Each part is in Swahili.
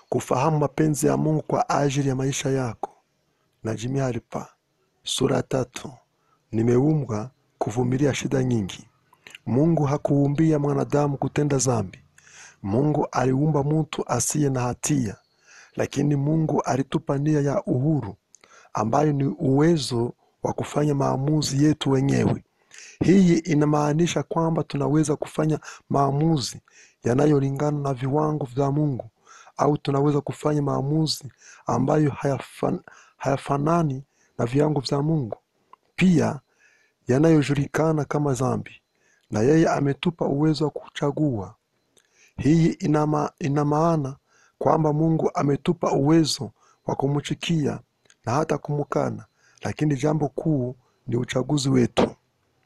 kufahamu mapenzi ya Mungu kwa ajili ya maisha yako. Na Jimmy Halipa, sura ya tatu. Nimeumbwa kuvumilia shida nyingi. Mungu hakuumbia mwanadamu kutenda dhambi. Mungu aliumba mtu asiye na hatia, lakini Mungu alitupa nia ya uhuru ambayo ni uwezo wa kufanya maamuzi yetu wenyewe. Hii inamaanisha kwamba tunaweza kufanya maamuzi yanayolingana na viwango vya Mungu au tunaweza kufanya maamuzi ambayo hayafan, hayafanani na viwango vya Mungu, pia yanayojulikana kama dhambi, na yeye ametupa uwezo wa kuchagua. Hii ina ma- ina maana kwamba Mungu ametupa uwezo wa kumchukia na hata kumkana, lakini jambo kuu ni uchaguzi wetu.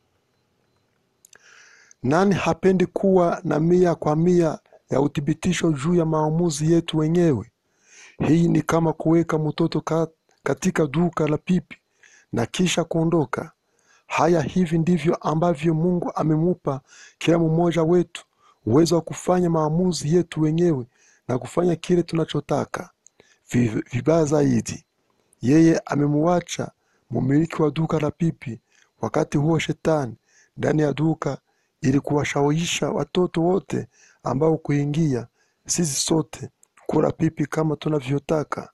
Nani hapendi kuwa na mia kwa mia ya uthibitisho juu ya maamuzi yetu wenyewe? Hii ni kama kuweka mtoto ka, katika duka la pipi na kisha kuondoka. Haya, hivi ndivyo ambavyo Mungu amemupa kila mmoja wetu uwezo wa kufanya maamuzi yetu wenyewe na kufanya kile tunachotaka. Vi- Vibaya zaidi, yeye amemuacha mumiliki wa duka la pipi, wakati huo shetani ndani ya duka ili kuwashawisha watoto wote ambao kuingia sisi sote kula pipi kama tunavyotaka,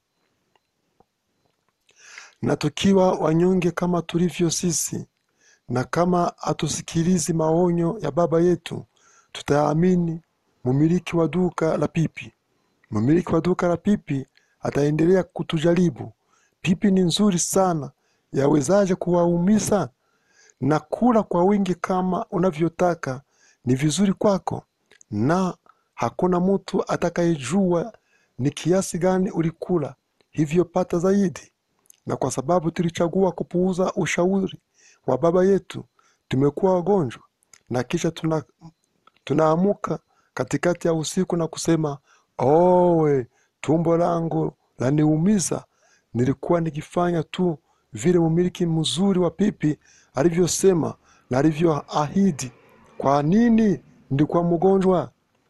na tukiwa wanyonge kama tulivyo sisi, na kama hatusikilizi maonyo ya baba yetu, tutaamini mumiliki wa duka la pipi. Mmiliki wa duka la pipi ataendelea kutujaribu. Pipi ni nzuri sana, yawezaje kuwaumiza? Na kula kwa wingi kama unavyotaka ni vizuri kwako, na hakuna mtu atakayejua ni kiasi gani ulikula, hivyo pata zaidi. Na kwa sababu tulichagua kupuuza ushauri wa baba yetu, tumekuwa wagonjwa, na kisha tuna, tunaamuka katikati ya usiku na kusema owe, tumbo langu laniumiza. Nilikuwa nikifanya tu vile mmiliki mzuri wa pipi alivyosema na alivyoahidi. Kwa nini nilikuwa mgonjwa?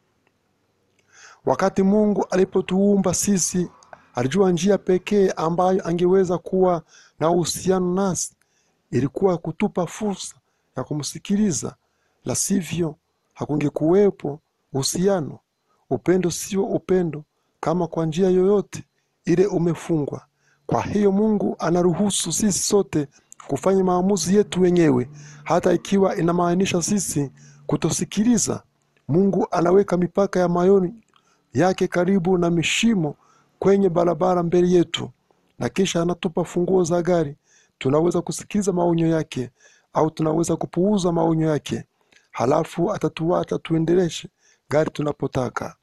Wakati Mungu alipotuumba sisi, alijua njia pekee ambayo angeweza kuwa na uhusiano nasi ilikuwa kutupa fursa ya kumsikiliza, la sivyo hakungekuwepo uhusiano. Upendo sio upendo kama kwa njia yoyote ile umefungwa. Kwa hiyo Mungu anaruhusu sisi sote kufanya maamuzi yetu wenyewe, hata ikiwa inamaanisha sisi kutosikiliza. Mungu anaweka mipaka ya mayoni yake karibu na mishimo kwenye barabara mbele yetu, na kisha anatupa funguo za gari. Tunaweza kusikiliza maonyo yake au tunaweza kupuuza maonyo yake, halafu atatuacha tuendeleshe gari tunapotaka.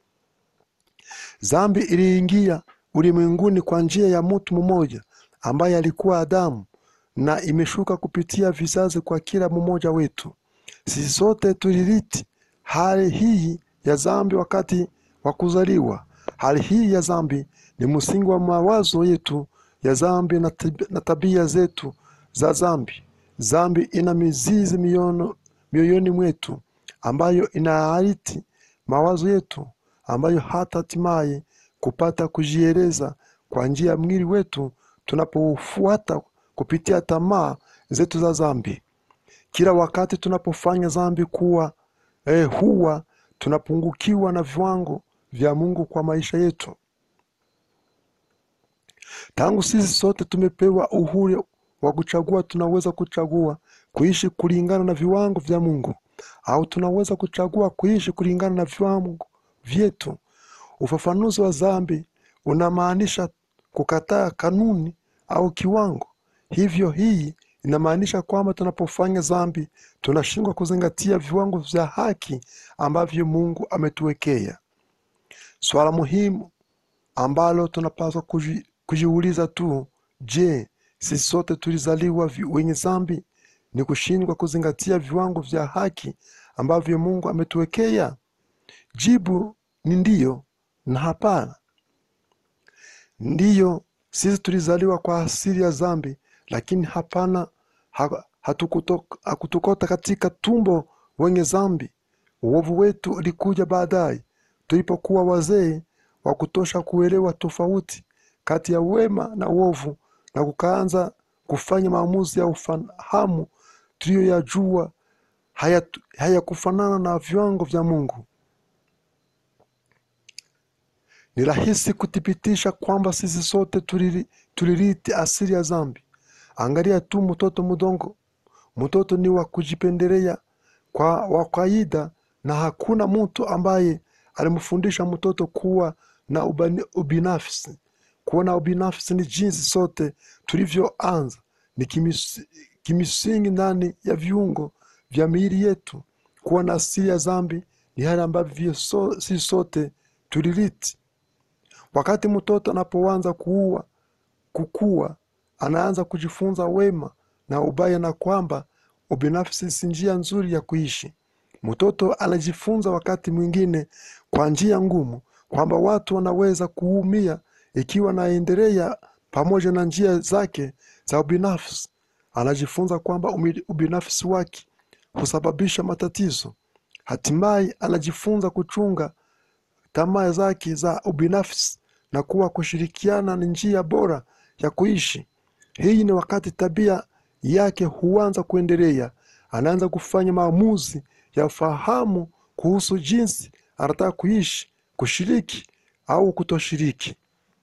Dhambi iliingia ulimwenguni kwa njia ya mtu mmoja ambaye alikuwa Adamu, na imeshuka kupitia vizazi kwa kila mmoja wetu. Sisi sote tulirithi hali hii ya dhambi wakati wa kuzaliwa. Hali hii ya dhambi ni msingi wa mawazo yetu ya dhambi na tab- na tabia zetu za dhambi. Dhambi ina mizizi miono- mioyoni mwetu ambayo inaariti mawazo yetu ambayo hata hatimaye kupata kujieleza kwa njia ya mwili wetu tunapoufuata kupitia tamaa zetu za dhambi. Kila wakati tunapofanya dhambi kuwa eh, huwa tunapungukiwa na viwango vya Mungu kwa maisha yetu. Tangu sisi sote tumepewa uhuru wa kuchagua, tunaweza kuchagua kuishi kulingana na viwango vya Mungu au tunaweza kuchagua kuishi kulingana na viwango vyetu. Ufafanuzi wa dhambi unamaanisha kukataa kanuni au kiwango. Hivyo hii inamaanisha kwamba tunapofanya dhambi tunashindwa kuzingatia viwango vya haki ambavyo Mungu ametuwekea. Swala muhimu ambalo tunapaswa kuji, kujiuliza tu, je, sisi sote tulizaliwa vi- wenye dhambi? Ni kushindwa kuzingatia viwango vya haki ambavyo Mungu ametuwekea? Jibu ni ndiyo na hapana. Ndiyo, sisi tulizaliwa kwa asili ya dhambi, lakini hapana, ha- hatukuto- hakutukota katika tumbo wenye dhambi. Uovu wetu ulikuja baadaye tulipokuwa wazee wa kutosha kuelewa tofauti kati ya wema na uovu na kukaanza kufanya maamuzi ya ufahamu tuliyoyajua hayatu- hayakufanana na viwango vya Mungu. Ni rahisi kuthibitisha kwamba sisi sote tuliri- tulirithi asili ya dhambi. Angalia tu mtoto mdogo. Mtoto ni wa kujipendelea kwa wa kawaida, na hakuna mtu ambaye alimfundisha mtoto kuwa na ubani- ubinafsi. Kuwa na ubinafsi ni jinsi sote tulivyoanza, ni kimisi- kimsingi ndani ya viungo vya miili yetu. Kuwa na asili ya dhambi ni hali ambavyo so, si sote tulirithi. Wakati mtoto anapoanza kuua kukua, anaanza kujifunza wema na ubaya, na kwamba ubinafsi si njia nzuri ya kuishi. Mtoto anajifunza wakati mwingine kwa njia ngumu kwamba watu wanaweza kuumia ikiwa anaendelea pamoja na njia zake za ubinafsi. Anajifunza kwamba umi- ubinafsi wake husababisha matatizo. Hatimaye anajifunza kuchunga tamaa zake za ubinafsi na kuwa kushirikiana ni njia bora ya kuishi. Hii ni wakati tabia yake huanza kuendelea, anaanza kufanya maamuzi ya fahamu kuhusu jinsi anataka kuishi, kushiriki au kutoshiriki.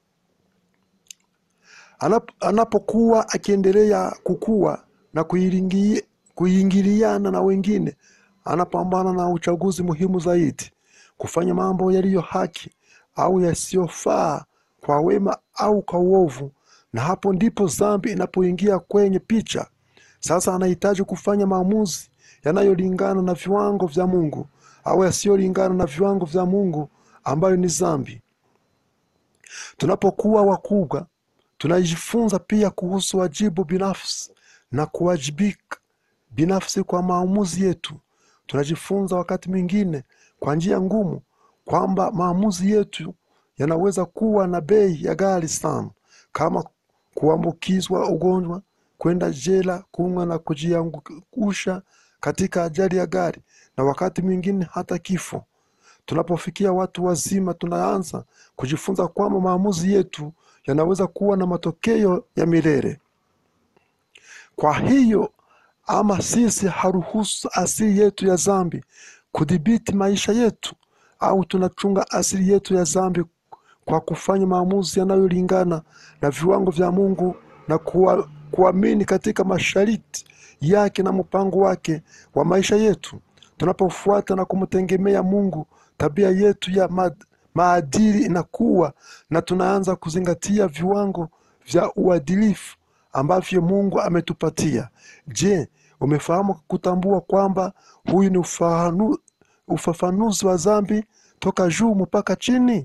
Anap- Anapokuwa akiendelea kukua na kuiringi- kuingiliana na wengine, anapambana na uchaguzi muhimu zaidi, kufanya mambo yaliyo haki au yasiyofaa, kwa wema au kwa uovu, na hapo ndipo dhambi inapoingia kwenye picha. Sasa anahitaji kufanya maamuzi yanayolingana na viwango vya Mungu au yasiyolingana na viwango vya Mungu, ambayo ni dhambi. Tunapokuwa wakubwa, tunajifunza pia kuhusu wajibu binafsi na kuwajibika binafsi kwa maamuzi yetu. Tunajifunza wakati mwingine kwa njia ngumu kwamba maamuzi yetu yanaweza kuwa na bei ya ghali sana, kama kuambukizwa ugonjwa, kwenda jela, kuumwa na kujiangusha katika ajali ya gari, na wakati mwingine hata kifo. Tunapofikia watu wazima, tunaanza kujifunza kwamba maamuzi yetu yanaweza kuwa na matokeo ya milele. Kwa hiyo, ama sisi haruhusu asili yetu ya dhambi kudhibiti maisha yetu, au tunachunga asili yetu ya dhambi kwa kufanya maamuzi yanayolingana na viwango vya Mungu na kuwa, kuamini katika masharti yake na mpango wake wa maisha yetu. Tunapofuata na kumtegemea Mungu, tabia yetu ya ma, maadili inakuwa na tunaanza kuzingatia viwango vya uadilifu ambavyo Mungu ametupatia. Je, umefahamu kutambua kwamba huyu ni ufahanu, ufafanuzi wa dhambi toka juu mpaka chini?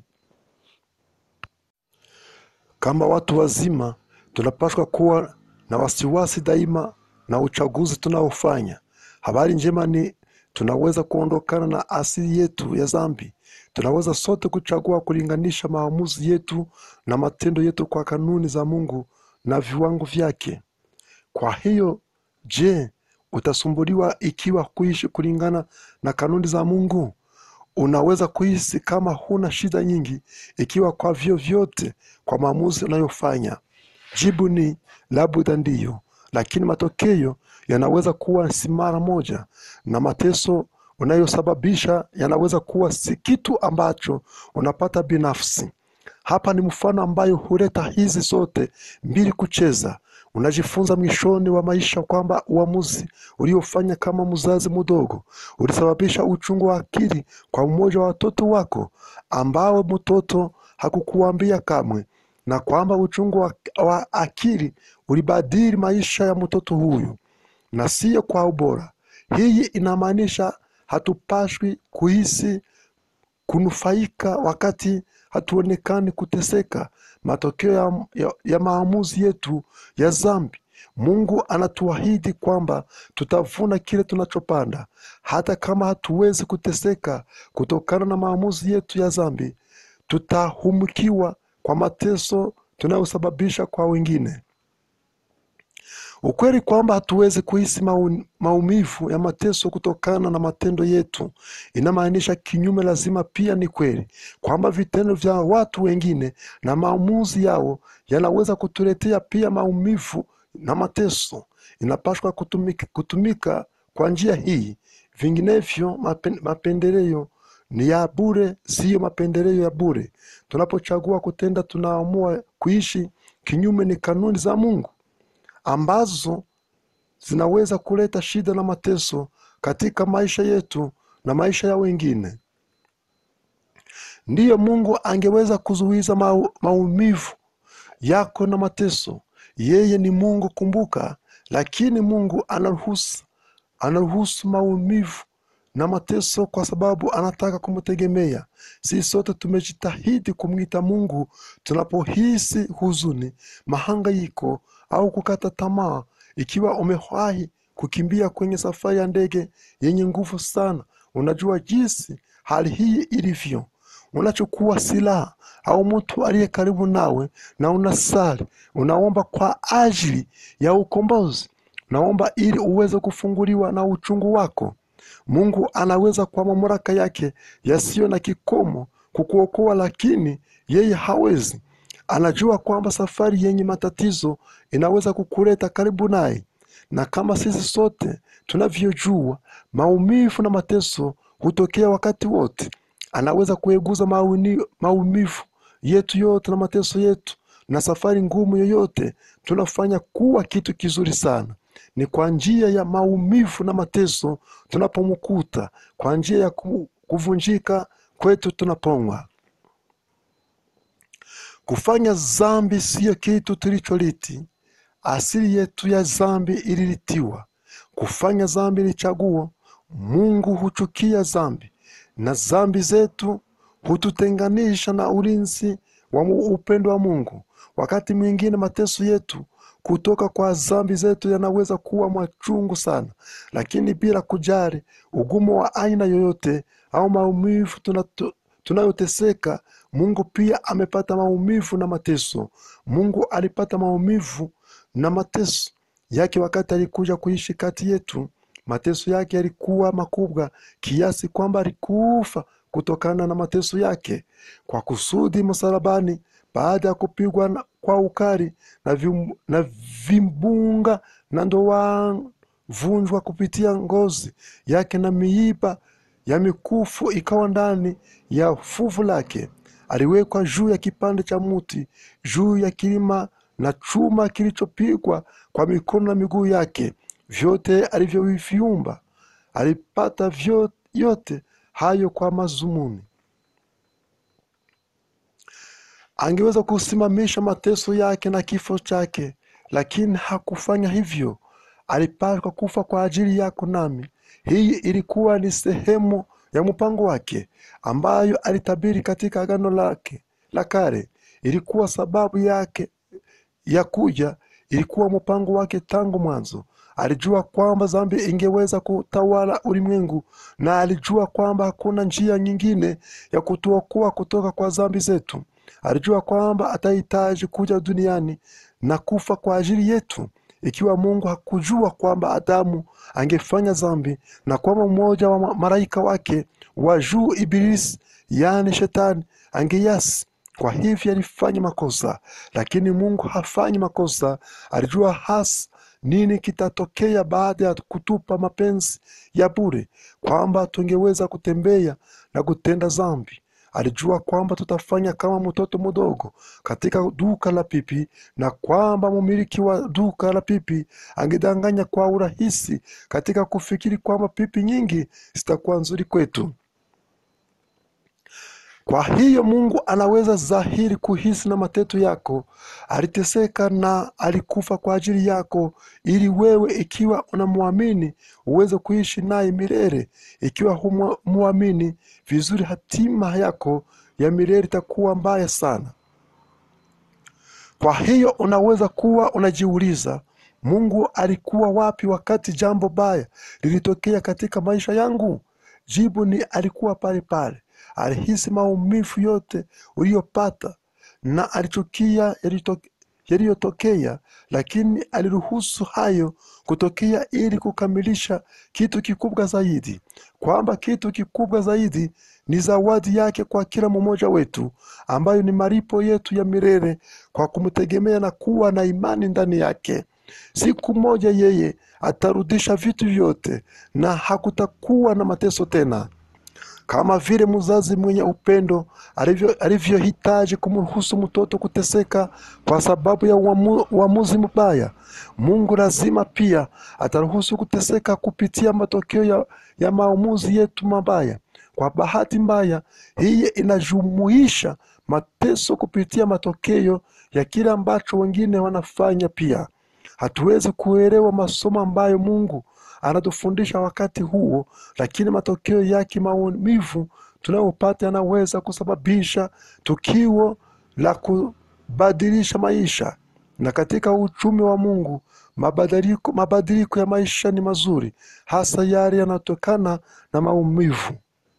Kama watu wazima, tunapaswa kuwa na wasiwasi daima na uchaguzi tunaofanya. Habari njema ni tunaweza kuondokana na asili yetu ya dhambi. Tunaweza sote kuchagua kulinganisha maamuzi yetu na matendo yetu kwa kanuni za Mungu na viwango vyake. Kwa hiyo, je, utasumbuliwa ikiwa kuishi kulingana na kanuni za Mungu? Unaweza kuhisi kama huna shida nyingi ikiwa kwa vyovyote kwa maamuzi unayofanya. Jibu ni labda ndiyo, lakini matokeo yanaweza kuwa si mara moja, na mateso unayosababisha yanaweza kuwa si kitu ambacho unapata binafsi. Hapa ni mfano ambayo huleta hizi zote mbili kucheza. Unajifunza mwishoni wa maisha kwamba uamuzi uliofanya kama mzazi mdogo ulisababisha uchungu wa akili kwa mmoja wa watoto wako ambao mtoto hakukuambia kamwe, na kwamba uchungu wa, wa akili ulibadili maisha ya mtoto huyu na siyo kwa ubora. Hii inamaanisha hatupashwi kuhisi kunufaika wakati hatuonekani kuteseka, matokeo ya, ya, ya maamuzi yetu ya dhambi. Mungu anatuahidi kwamba tutavuna kile tunachopanda, hata kama hatuwezi kuteseka kutokana na maamuzi yetu ya dhambi. Tutahumukiwa kwa mateso tunayosababisha kwa wengine. Ukweli kwamba hatuwezi kuhisi mau- maumivu ya mateso kutokana na matendo yetu inamaanisha kinyume. Lazima pia ni kweli kwamba vitendo vya watu wengine na maamuzi yao yanaweza kutuletea pia maumivu na mateso. Inapaswa kutumika, kutumika kwa njia hii, vinginevyo mapen, mapendeleo ni ya bure, siyo mapendeleo ya bure. Tunapochagua kutenda, tunaamua kuishi kinyume ni kanuni za Mungu ambazo zinaweza kuleta shida na mateso katika maisha yetu na maisha ya wengine. Ndiyo, Mungu angeweza kuzuiza mau, maumivu yako na mateso. Yeye ni Mungu, kumbuka. Lakini Mungu anaruhusu anaruhusu maumivu na mateso kwa sababu anataka kumtegemea. Sisi sote tumejitahidi kumwita Mungu tunapohisi huzuni, mahangaiko au kukata tamaa. Ikiwa umewahi kukimbia kwenye safari ya ndege yenye nguvu sana, unajua jinsi hali hii ilivyo. Unachukua silaha au mtu aliye karibu nawe na unasali, unaomba kwa ajili ya ukombozi, unaomba ili uweze kufunguliwa na uchungu wako. Mungu anaweza kwa mamlaka yake yasiyo na kikomo kukuokoa, lakini yeye hawezi. Anajua kwamba safari yenye matatizo inaweza kukuleta karibu naye, na kama sisi sote tunavyojua, maumivu na mateso hutokea wakati wote. Anaweza kueguza mauni- maumivu yetu yote na mateso yetu na safari ngumu yoyote tunafanya kuwa kitu kizuri sana. Ni kwa njia ya maumivu na mateso tunapomkuta, kwa njia ya ku- kuvunjika kwetu tunapongwa. Kufanya dhambi siyo kitu tulicholiti. Asili yetu ya dhambi ililitiwa. Kufanya dhambi ni chaguo. Mungu huchukia dhambi, na dhambi zetu hututenganisha na ulinzi wa mu- upendo wa Mungu. Wakati mwingine mateso yetu kutoka kwa dhambi zetu yanaweza kuwa machungu sana, lakini bila kujali ugumu wa aina yoyote au maumivu tunato- tunayoteseka, Mungu pia amepata maumivu na mateso. Mungu alipata maumivu na mateso yake wakati alikuja kuishi kati yetu. Mateso yake yalikuwa makubwa kiasi kwamba alikufa kutokana na mateso yake kwa kusudi msalabani, baada ya kupigwa na- kwa ukali na, vim, na vimbunga na ndoa vunjwa kupitia ngozi yake na miiba ya mikufu ikawa ndani ya fuvu lake. Aliwekwa juu ya kipande cha muti, juu ya kilima na chuma kilichopigwa kwa mikono na miguu yake. Vyote alivyoviumba alipata vyo, yote hayo kwa mazumuni angeweza kusimamisha mateso yake na kifo chake, lakini hakufanya hivyo. Alipaswa kufa kwa ajili yako nami. Hii ilikuwa ni sehemu ya mpango wake ambayo alitabiri katika agano lake la kale. Ilikuwa sababu yake ya kuja, ilikuwa mpango wake tangu mwanzo. Alijua kwamba dhambi ingeweza kutawala ulimwengu, na alijua kwamba hakuna njia nyingine ya kutuokoa kutoka kwa dhambi zetu. Alijua kwamba atahitaji kuja duniani na kufa kwa ajili yetu. Ikiwa Mungu hakujua kwamba Adamu angefanya dhambi na kwamba mmoja wa ma- malaika wake wa juu Ibilisi, yaani Shetani, angeyasi kwa hivyo alifanya makosa, lakini Mungu hafanyi makosa. Alijua hasa nini kitatokea baada ya kutupa mapenzi ya bure, kwamba tungeweza kutembea na kutenda dhambi. Alijua kwamba tutafanya kama mtoto mdogo katika duka la pipi, na kwamba mumiliki wa duka la pipi angedanganya kwa urahisi katika kufikiri kwamba pipi nyingi zitakuwa nzuri kwetu. Kwa hiyo Mungu anaweza dhahiri kuhisi na mateto yako. Aliteseka na alikufa kwa ajili yako, ili wewe, ikiwa unamwamini, uweze kuishi naye milele. Ikiwa humwamini vizuri, hatima yako ya milele itakuwa mbaya sana. Kwa hiyo unaweza kuwa unajiuliza, Mungu alikuwa wapi wakati jambo baya lilitokea katika maisha yangu? Jibu ni alikuwa pale pale. Alihisi maumivu yote uliyopata na alichukia yalito- yaliyotokea, lakini aliruhusu hayo kutokea ili kukamilisha kitu kikubwa zaidi, kwamba kitu kikubwa zaidi ni zawadi yake kwa kila mmoja wetu, ambayo ni malipo yetu ya milele kwa kumtegemea na kuwa na imani ndani yake. Siku moja yeye atarudisha vitu vyote na hakutakuwa na mateso tena kama vile mzazi mwenye upendo alivyo- alivyohitaji kumruhusu mtoto kuteseka kwa sababu ya uamu- uamuzi mbaya, Mungu lazima pia ataruhusu kuteseka kupitia matokeo ya, ya maamuzi yetu mabaya. Kwa bahati mbaya, hii inajumuisha mateso kupitia matokeo ya kile ambacho wengine wanafanya pia. Hatuwezi kuelewa masomo ambayo Mungu anatufundisha wakati huo, lakini matokeo yake maumivu tunayopata yanaweza kusababisha tukio la kubadilisha maisha. Na katika uchumi wa Mungu, mabadiliko, mabadiliko ya maisha ni mazuri, hasa yale yanayotokana na maumivu.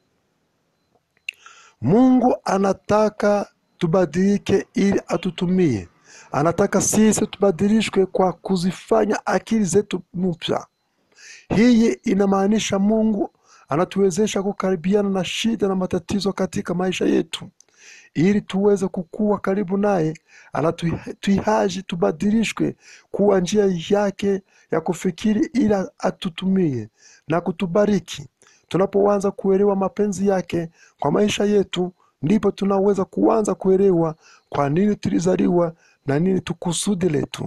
Mungu anataka tubadilike ili atutumie. Anataka sisi tubadilishwe kwa kuzifanya akili zetu mpya. Hii inamaanisha Mungu anatuwezesha kukaribiana na shida na matatizo katika maisha yetu. Ili tuweze kukua karibu naye, anatuhitaji tubadilishwe kuwa njia yake ya kufikiri ili atutumie na kutubariki. Tunapoanza kuelewa mapenzi yake kwa maisha yetu, ndipo tunaweza kuanza kuelewa kwa nini tulizaliwa na nini tukusudi letu.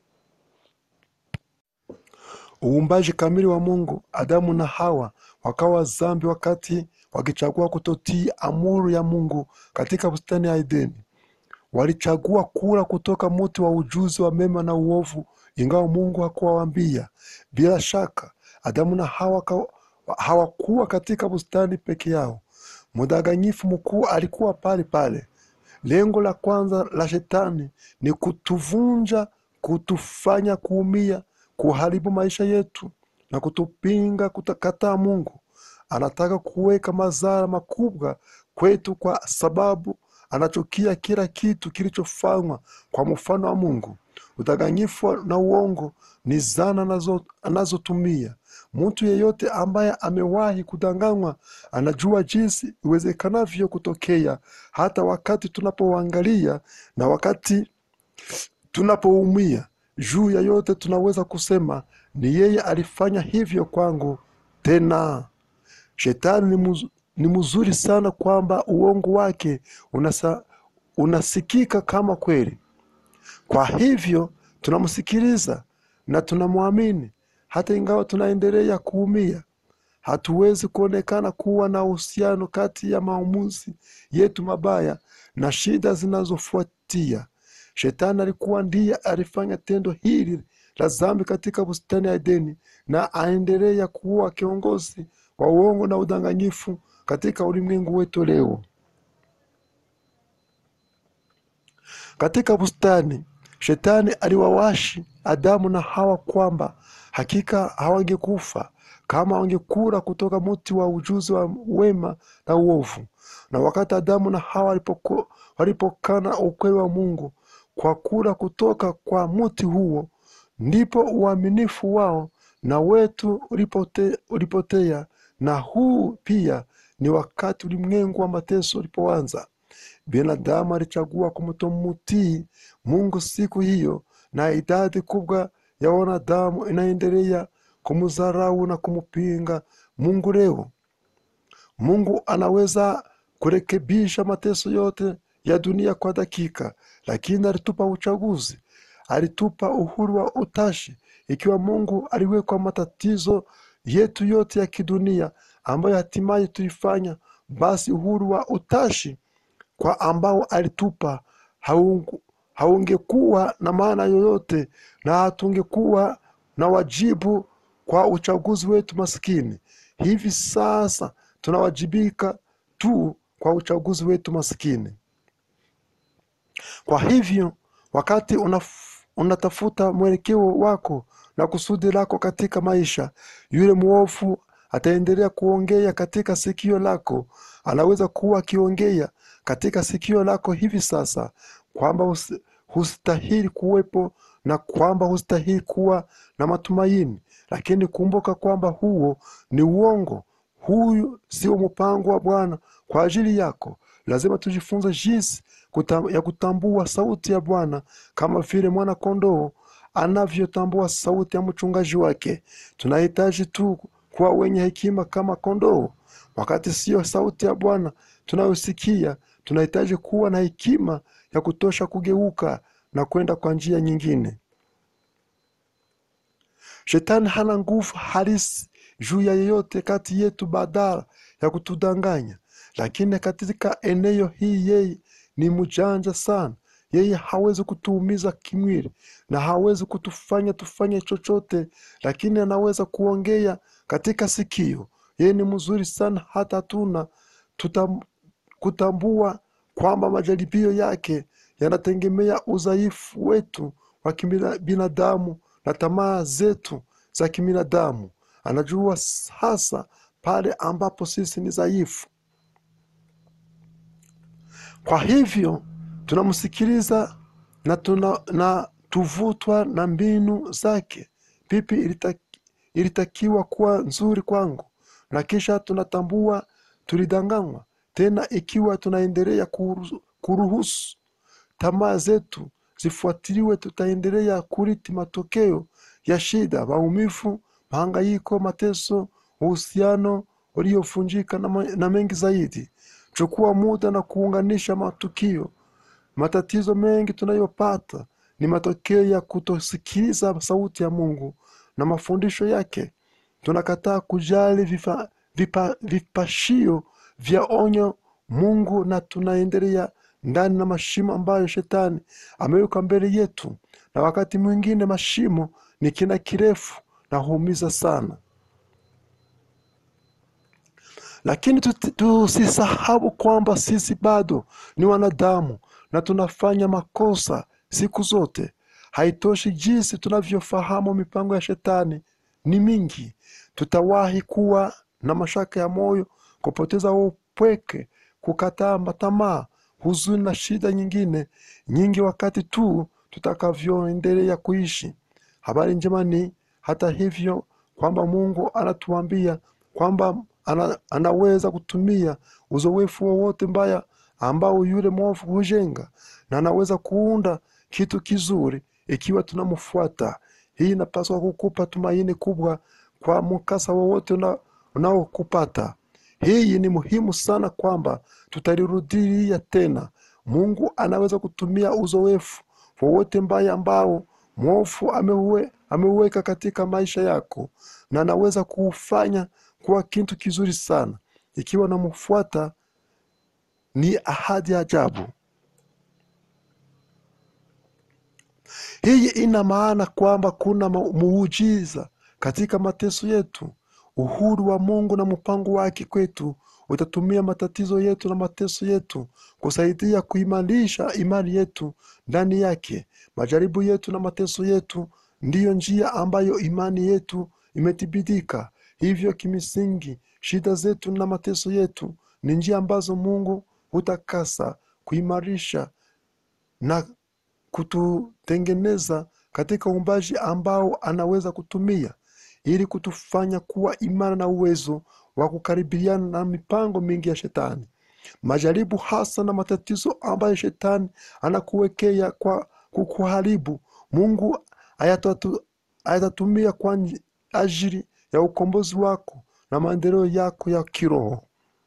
Uumbaji kamili wa Mungu, Adamu na Hawa wakawa zambi wakati wakichagua kutotii amuru ya Mungu katika bustani ya Edeni. Walichagua kula kutoka mti wa ujuzi wa mema na uovu, ingawa Mungu hakuwaambia. Bila shaka, Adamu na Hawa ka- hawakuwa katika bustani peke yao. Mdanganyifu mkuu alikuwa pale pale. Lengo la kwanza la shetani ni kutuvunja, kutufanya kuumia, kuharibu maisha yetu na kutupinga, kutakataa Mungu. Anataka kuweka madhara makubwa kwetu kwa sababu anachukia kila kitu kilichofanywa kwa mfano wa Mungu. Udanganyifu na uongo ni zana anazo- anazotumia. Mtu yeyote ambaye amewahi kudanganywa anajua jinsi iwezekanavyo kutokea, hata wakati tunapoangalia na wakati tunapoumia. Juu ya yote tunaweza kusema ni yeye alifanya hivyo kwangu. Tena shetani ni, muz, ni mzuri sana kwamba uongo wake unasa, unasikika kama kweli. Kwa hivyo tunamsikiliza na tunamwamini hata ingawa tunaendelea kuumia. Hatuwezi kuonekana kuwa na uhusiano kati ya maamuzi yetu mabaya na shida zinazofuatia. Shetani alikuwa ndiye alifanya tendo hili la dhambi katika bustani ya Edeni na aendelea kuwa kiongozi wa uongo na udanganyifu katika ulimwengu wetu leo. Katika bustani, shetani aliwawashi Adamu na Hawa kwamba hakika hawangekufa kama wangekula kutoka mti wa ujuzi wa wema na uovu. Na wakati Adamu na Hawa walipoko- walipokana ukweli wa Mungu kwa kula kutoka kwa mti huo, ndipo uaminifu wao na wetu ulipote, ulipotea. Na huu pia ni wakati ulimwengu wa mateso ulipoanza. Binadamu alichagua kumtomutii Mungu siku hiyo, na idadi kubwa ya wanadamu inaendelea kumdharau na kumpinga Mungu leo. Mungu anaweza kurekebisha mateso yote ya dunia kwa dakika, lakini alitupa uchaguzi, alitupa uhuru wa utashi. Ikiwa Mungu aliwekwa matatizo yetu yote ya kidunia ambayo hatimaye tulifanya, basi uhuru wa utashi kwa ambao alitupa haungu- haungekuwa na maana yoyote na hatungekuwa na wajibu kwa uchaguzi wetu maskini. Hivi sasa tunawajibika tu kwa uchaguzi wetu maskini. Kwa hivyo wakati unaf, unatafuta mwelekeo wako na kusudi lako katika maisha, yule mwovu ataendelea kuongea katika sikio lako. Anaweza kuwa akiongea katika sikio lako hivi sasa kwamba usi- hustahili kuwepo na kwamba hustahili kuwa na matumaini, lakini kumbuka kwamba huo ni uongo. Huyu sio mpango wa Bwana kwa ajili yako. Lazima tujifunze jinsi kuta, ya kutambua sauti ya Bwana kama vile mwana kondoo anavyotambua sauti ya mchungaji wake. Tunahitaji tu kuwa wenye hekima kama kondoo. Wakati siyo sauti ya Bwana tunayosikia, tunahitaji kuwa na hekima ya kutosha kugeuka na kwenda kwa njia nyingine. Shetani hana nguvu halisi juu ya yeyote kati yetu badala ya kutudanganya, lakini katika eneo hii yeye ni mjanja sana. Yeye hawezi kutuumiza kimwili na hawezi kutufanya tufanye chochote, lakini anaweza kuongea katika sikio. Yeye ni mzuri sana, hata hatuna tutam, kutambua kwamba majaribio yake yanategemea udhaifu wetu wa kibinadamu na tamaa zetu za kibinadamu. Anajua hasa pale ambapo sisi ni dhaifu. Kwa hivyo tunamsikiliza na, tuna, na tuvutwa na mbinu zake. Pipi ilita, ilitakiwa kuwa nzuri kwangu, na kisha tunatambua tulidanganywa. Tena ikiwa tunaendelea kuruhusu, kuruhusu tamaa zetu zifuatiliwe, tutaendelea kuriti matokeo ya shida, maumivu, mahangaiko, mateso, uhusiano uliovunjika na, ma- na mengi zaidi. Chukua muda na kuunganisha matukio. Matatizo mengi tunayopata ni matokeo ya kutosikiliza sauti ya Mungu na mafundisho yake. Tunakataa kujali vifa, vipa, vipashio vya onyo Mungu na tunaendelea ndani na mashimo ambayo shetani ameweka mbele yetu, na wakati mwingine mashimo ni kina kirefu na huumiza sana. Lakini tuti- tusisahau kwamba sisi bado ni wanadamu na tunafanya makosa siku zote. Haitoshi jinsi tunavyofahamu mipango ya shetani ni mingi, tutawahi kuwa na mashaka ya moyo, kupoteza upweke, kukataa matamaa, huzuni na shida nyingine nyingi, wakati tu tutakavyoendelea kuishi. Habari njema ni hata hivyo kwamba Mungu anatuambia kwamba ana, anaweza kutumia uzoefu wowote mbaya ambao yule mwovu hujenga na anaweza kuunda kitu kizuri ikiwa tunamfuata. Hii inapaswa kukupa tumaini kubwa kwa mkasa wowote una- unaokupata. Hii ni muhimu sana kwamba tutalirudia tena. Mungu anaweza kutumia uzoefu wowote mbaya ambao mwovu ameuwe- ameuweka katika maisha yako, na anaweza kuufanya kuwa kitu kizuri sana ikiwa namfuata. Ni ahadi ya ajabu. Hii ina maana kwamba kuna mu- muujiza katika mateso yetu. Uhuru wa Mungu na mpango wake kwetu utatumia matatizo yetu na mateso yetu kusaidia kuimarisha imani yetu ndani yake. Majaribu yetu na mateso yetu ndiyo njia ambayo imani yetu imethibitika. Hivyo kimsingi, shida zetu na mateso yetu ni njia ambazo Mungu hutakasa, kuimarisha na kututengeneza katika uumbaji ambao anaweza kutumia ili kutufanya kuwa imara na uwezo wa kukaribiana na mipango mingi ya shetani. Majaribu hasa na matatizo ambayo shetani anakuwekea kwa kukuharibu, Mungu ayatatu- ayatatumia kwa nji- ajili ya ukombozi wako na maendeleo yako ya kiroho.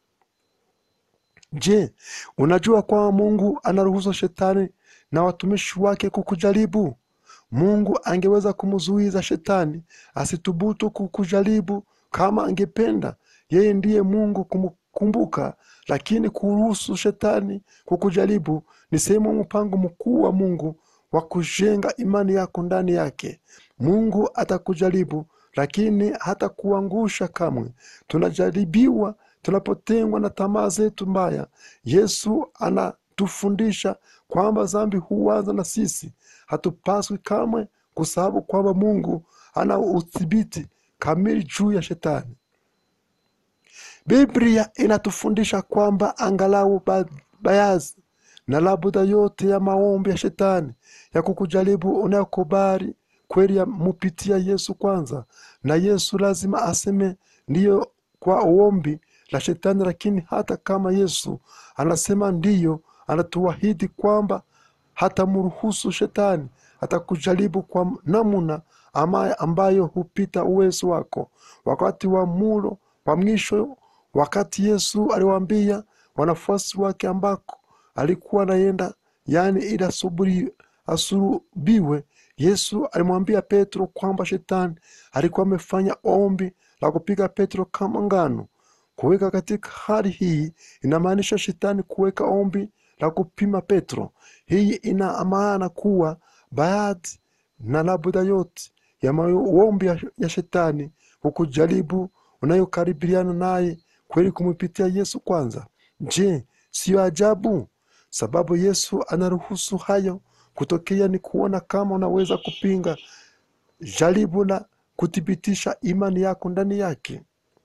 Je, unajua kwamba Mungu anaruhusu shetani na watumishi wake kukujaribu? Mungu angeweza kumzuiza shetani asithubutu kukujaribu kama angependa. Yeye ndiye Mungu kumkumbuka, lakini kuruhusu shetani kukujaribu ni sehemu ya mpango mkuu wa Mungu wa kujenga imani yako ndani yake. Mungu atakujaribu, lakini hatakuangusha kamwe. Tunajaribiwa tunapotengwa na tamaa zetu mbaya. Yesu anatufundisha kwamba dhambi huanza na sisi. Hatupaswi kamwe kusahau kwamba Mungu ana udhibiti kamili juu ya shetani. Biblia inatufundisha kwamba angalau ba- baadhi na labda yote ya maombi ya shetani ya kukujaribu unayokubali kweli yamupitia Yesu kwanza, na Yesu lazima aseme ndiyo kwa ombi la shetani. Lakini hata kama Yesu anasema ndiyo, anatuahidi kwamba hatamruhusu shetani atakujaribu kwa namna ama ambayo hupita uwezo wako. Wakati wa mulo wa mwisho, wakati Yesu aliwaambia wanafuasi wake ambako alikuwa anaenda, yani ili asubiri asulubiwe, Yesu alimwambia Petro kwamba shetani alikuwa amefanya ombi la kupiga Petro kama ngano. Kuweka katika hali hii inamaanisha shetani kuweka ombi la kupima Petro. Hii ina maana kuwa baadhi na labda yote ya maombi ya, ya shetani hukujaribu unayokaribiana naye kweli kumpitia Yesu kwanza. Je, siyo ajabu? Sababu Yesu anaruhusu hayo kutokea ni kuona kama unaweza kupinga jaribu na kuthibitisha imani yako ndani yake.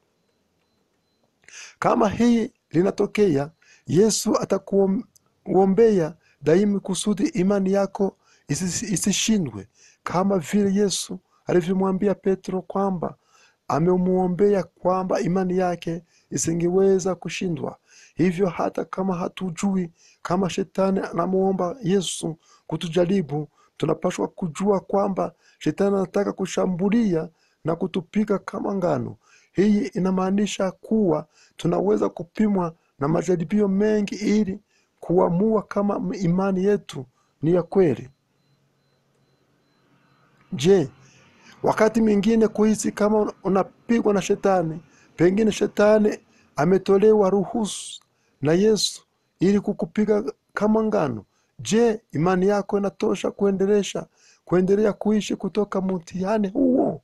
Kama hii linatokea, Yesu atakuombea daima kusudi imani yako isi- isishindwe, kama vile Yesu alivyomwambia Petro kwamba amemwombea kwamba imani yake isingeweza kushindwa. Hivyo hata kama hatujui kama shetani anamwomba Yesu kutujaribu, tunapaswa kujua kwamba shetani anataka kushambulia na kutupiga kama ngano. Hii inamaanisha kuwa tunaweza kupimwa na majaribio mengi ili kuamua kama imani yetu ni ya kweli. Je, wakati mwingine kuhisi kama unapigwa na shetani, pengine shetani ametolewa ruhusu na Yesu ili kukupiga kama ngano. Je, imani yako inatosha kuendelesha kuendelea kuishi kutoka mtihani huo?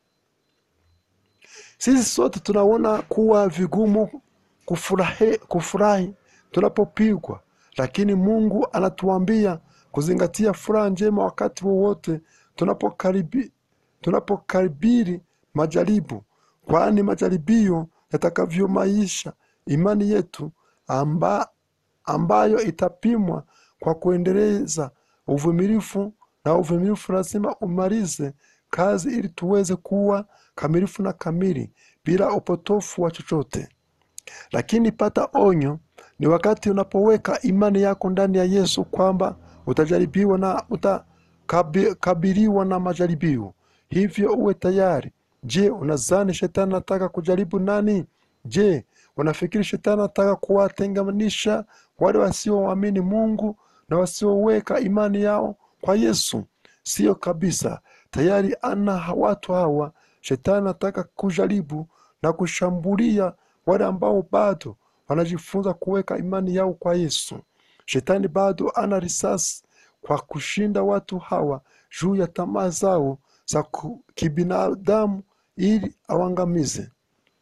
Sisi sote tunaona kuwa vigumu kufurahi, kufurahi tunapopigwa, lakini Mungu anatuambia kuzingatia furaha njema wakati wowote tunapokaribi tunapokaribiri majaribu, kwani majaribio yatakavyo maisha imani yetu amba, ambayo itapimwa kwa kuendeleza uvumilivu, na uvumilivu lazima umalize kazi ili tuweze kuwa kamilifu na kamili bila upotofu wa chochote. Lakini pata onyo, ni wakati unapoweka imani yako ndani ya Yesu kwamba utajaribiwa na utakabiliwa na majaribio, hivyo uwe tayari. Je, unazani shetani anataka kujaribu nani? Je, unafikiri shetani anataka kuwatenganisha wale wasioamini Mungu na wasioweka imani yao kwa Yesu? Siyo kabisa. Tayari ana watu hawa. Shetani anataka kujaribu na kushambulia wale ambao bado wanajifunza kuweka imani yao kwa Yesu. Shetani bado ana risasi kwa kushinda watu hawa juu ya tamaa zao za ku- kibinadamu ili awangamize.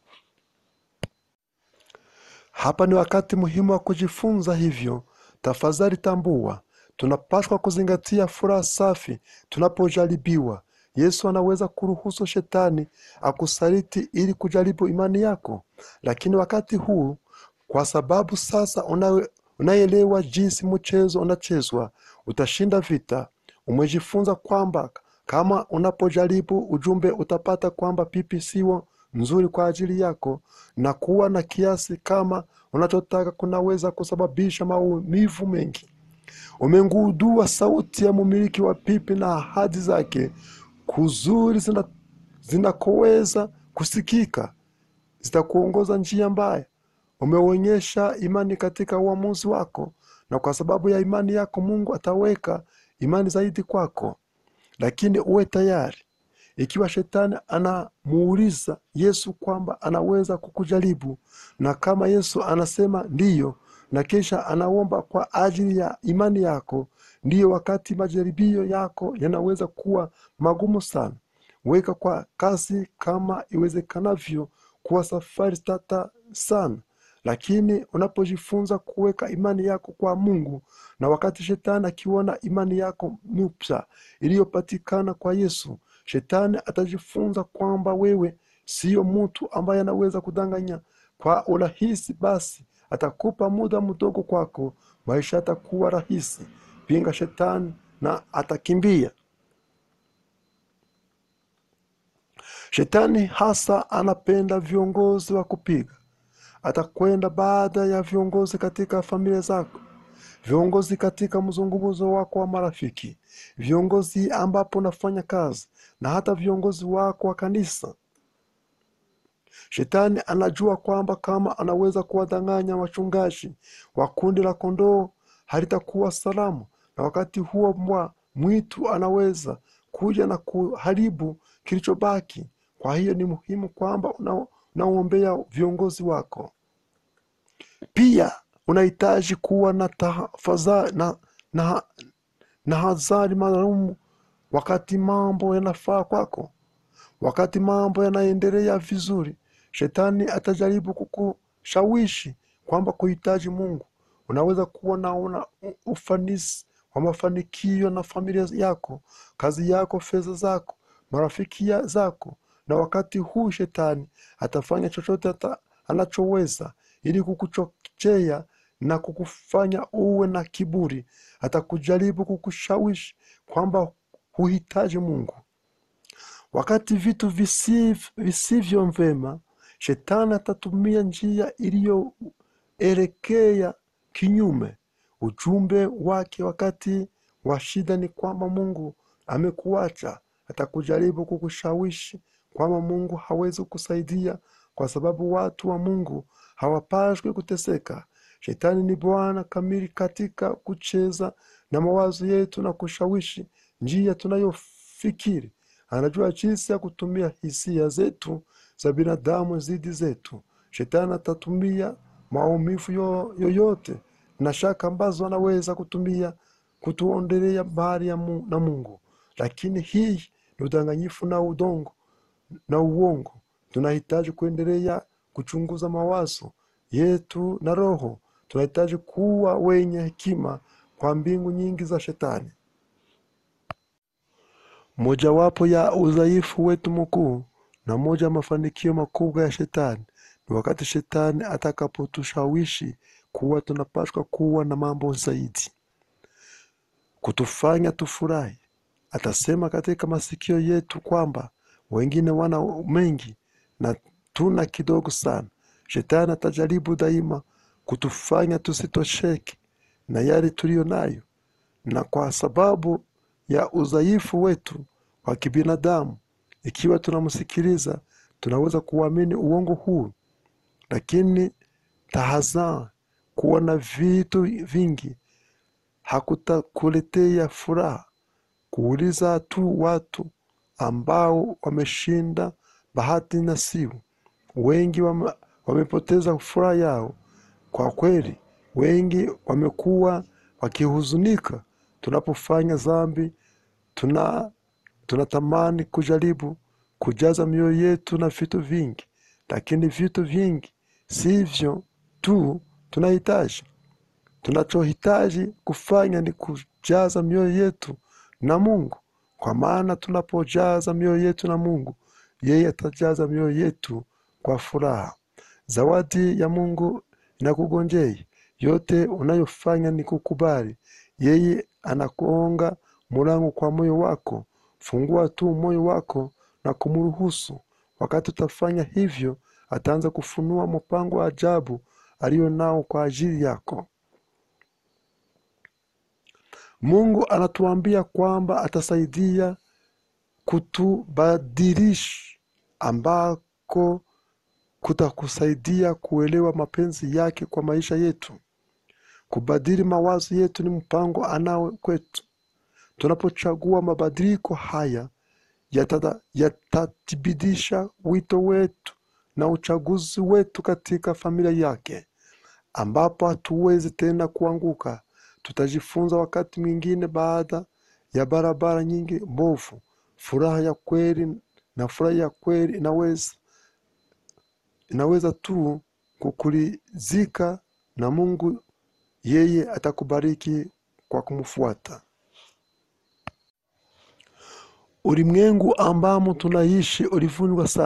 Hapa ni wakati muhimu wa kujifunza hivyo. Tafadhali tambua, tunapaswa kuzingatia furaha safi tunapojaribiwa. Yesu anaweza kuruhusu shetani akusaliti ili kujaribu imani yako, lakini wakati huu, kwa sababu sasa unawe- unaelewa jinsi mchezo unachezwa, utashinda vita. Umejifunza kwamba kama unapojaribu ujumbe utapata kwamba pipi sio nzuri kwa ajili yako, na kuwa na kiasi kama unachotaka kunaweza kusababisha maumivu mengi. Umengudua sauti ya mumiliki wa pipi na ahadi zake kuzuri zina- zinakoweza kusikika zitakuongoza njia mbaya. Umeonyesha imani katika uamuzi wako, na kwa sababu ya imani yako Mungu ataweka imani zaidi kwako. Lakini uwe tayari, ikiwa shetani anamuuliza Yesu kwamba anaweza kukujaribu, na kama Yesu anasema ndiyo, na kisha anaomba kwa ajili ya imani yako, ndiyo wakati majaribio yako yanaweza kuwa magumu sana. Weka kwa kasi kama iwezekanavyo kuwa safari tata sana, lakini unapojifunza kuweka imani yako kwa Mungu, na wakati shetani akiona imani yako mpya iliyopatikana kwa Yesu, shetani atajifunza kwamba wewe siyo mtu ambaye anaweza kudanganya kwa urahisi, basi atakupa muda mdogo kwako, maisha atakuwa rahisi. Pinga shetani na atakimbia. Shetani hasa anapenda viongozi wa kupiga. Atakwenda baada ya viongozi katika familia zako, viongozi katika mzungumzo wako wa marafiki, viongozi ambapo unafanya kazi, na hata viongozi wako wa kanisa. Shetani anajua kwamba kama anaweza kuwadanganya wachungaji wa kundi la kondoo halitakuwa salama, na wakati huo mbwa mwitu anaweza kuja na kuharibu kilichobaki. Kwa hiyo ni muhimu kwamba una- unaombea viongozi wako. Pia unahitaji kuwa na tahafadhali na, na, na hadhari maalum wakati mambo yanafaa kwako. Wakati mambo yanaendelea vizuri, shetani atajaribu kukushawishi kwamba kuhitaji Mungu. Unaweza kuwa naona ufanisi wa mafanikio na familia yako, kazi yako, fedha zako, marafiki ya- zako, na wakati huu shetani atafanya chochote ata, anachoweza ili kukuchochea na kukufanya uwe na kiburi. Atakujaribu kukushawishi kwamba huhitaji Mungu. Wakati vitu visiv- visivyo vyema, shetani atatumia njia iliyoelekea kinyume. Ujumbe wake wakati wa shida ni kwamba Mungu amekuacha. Atakujaribu kukushawishi kwamba Mungu hawezi kusaidia kwa sababu watu wa Mungu hawapaswi kuteseka. Shetani ni bwana kamili katika kucheza na mawazo yetu na kushawishi njia tunayofikiri. Anajua jinsi ya kutumia hisia zetu za binadamu zidi zetu. Shetani atatumia maumivu yo- yoyote na shaka ambazo anaweza kutumia kutuondelea mbali ya Mu- na Mungu, lakini hii ni udanganyifu na udongo na uongo. Tunahitaji kuendelea kuchunguza mawazo yetu na roho. Tunahitaji kuwa wenye hekima kwa mbingu nyingi za shetani. Mojawapo ya udhaifu wetu mkuu na moja ya mafanikio makubwa ya shetani ni wakati shetani atakapotushawishi kuwa tunapaswa kuwa na mambo zaidi, kutufanya tufurahi. Atasema katika masikio yetu kwamba wengine wana mengi na tuna kidogo sana. Shetani atajaribu daima kutufanya tusitosheke na yale tuliyo nayo, na kwa sababu ya udhaifu wetu wa kibinadamu, ikiwa tunamsikiliza, tunaweza kuamini uongo huu. Lakini tahadhari, kuwa na vitu vingi hakutakuletea furaha. Kuuliza tu watu ambao wameshinda bahati nasibu, wengi wame, wamepoteza furaha yao. Kwa kweli, wengi wamekuwa wakihuzunika tunapofanya dhambi. Tuna tunatamani kujaribu kujaza mioyo yetu na vitu vingi, lakini vitu vingi sivyo tu tunahitaji. Tunachohitaji kufanya ni kujaza mioyo yetu na Mungu, kwa maana tunapojaza mioyo yetu na Mungu, yeye atajaza mioyo yetu kwa furaha. Zawadi ya Mungu inakugonjei. Yote unayofanya ni kukubali. Yeye anakuonga mulango kwa moyo wako. Fungua tu moyo wako na kumruhusu. Wakati utafanya hivyo, ataanza kufunua mpango wa ajabu aliyo nao kwa ajili yako. Mungu anatuambia kwamba atasaidia kutubadilisha, ambako kutakusaidia kuelewa mapenzi yake kwa maisha yetu. Kubadili mawazo yetu ni mpango anao kwetu. Tunapochagua mabadiliko haya yatada- yatathibitisha wito wetu na uchaguzi wetu katika familia yake, ambapo hatuwezi tena kuanguka. Tutajifunza wakati mwingine, baada ya barabara nyingi mbovu, furaha ya kweli na furaha ya kweli inaweza inaweza tu kukurizika na Mungu. Yeye atakubariki kwa kumfuata. Ulimwengu ambamo tunaishi ulivunjwa sana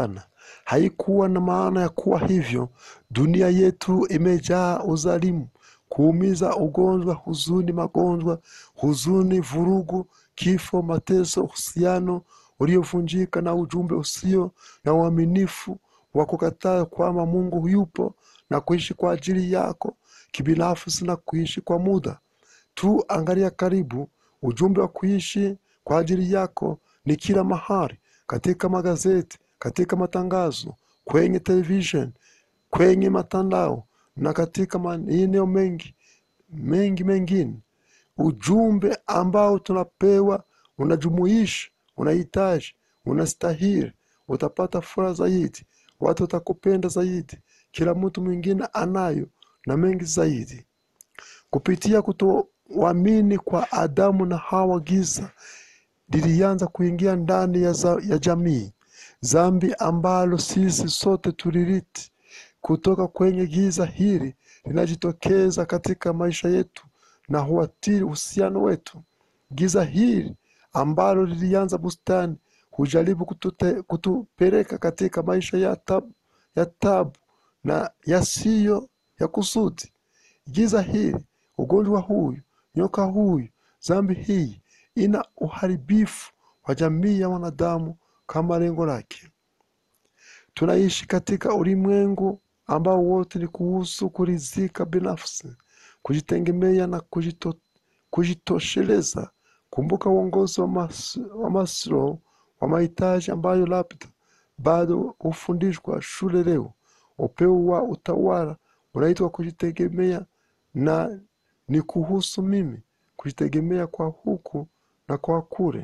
haikuwa na maana ya kuwa hivyo. Dunia yetu imejaa udhalimu, kuumiza, ugonjwa, huzuni, magonjwa, huzuni, vurugu, kifo, mateso, uhusiano uliovunjika na ujumbe usio na uaminifu wa kukataa kwamba Mungu yupo na kuishi kwa ajili yako kibinafsi na kuishi kwa muda tu. Angalia karibu, ujumbe wa kuishi kwa ajili yako ni kila mahali, katika magazeti, katika matangazo, kwenye television, kwenye matandao na katika maeneo mengi mengi mengine. Ujumbe ambao tunapewa unajumuisha, unahitaji, unastahili, utapata furaha zaidi, watu watakupenda zaidi, kila mtu mwingine anayo na mengi zaidi. Kupitia kutoamini kwa Adamu na Hawa, giza lilianza kuingia ndani ya, za, ya jamii, zambi ambalo sisi sote tuliriti kutoka kwenye giza hili linajitokeza katika maisha yetu na huathiri uhusiano wetu. Giza hili ambalo lilianza bustani hujaribu kutute, kutupeleka katika maisha ya tabu, ya tabu na yasiyo ya kusudi. Giza hili, ugonjwa huyu, nyoka huyu, zambi hii ina uharibifu wa jamii ya wanadamu kama lengo lake. Tunaishi katika ulimwengu ambao wote ni kuhusu kuridhika binafsi, kujitegemea na kujito, kujitosheleza. Kumbuka uongozi wa, mas, wa Maslow wa mahitaji ambayo labda bado hufundishwa shule leo. Upeo wa utawala unaitwa kujitegemea, na ni kuhusu mimi kujitegemea kwa huku na kwa kule.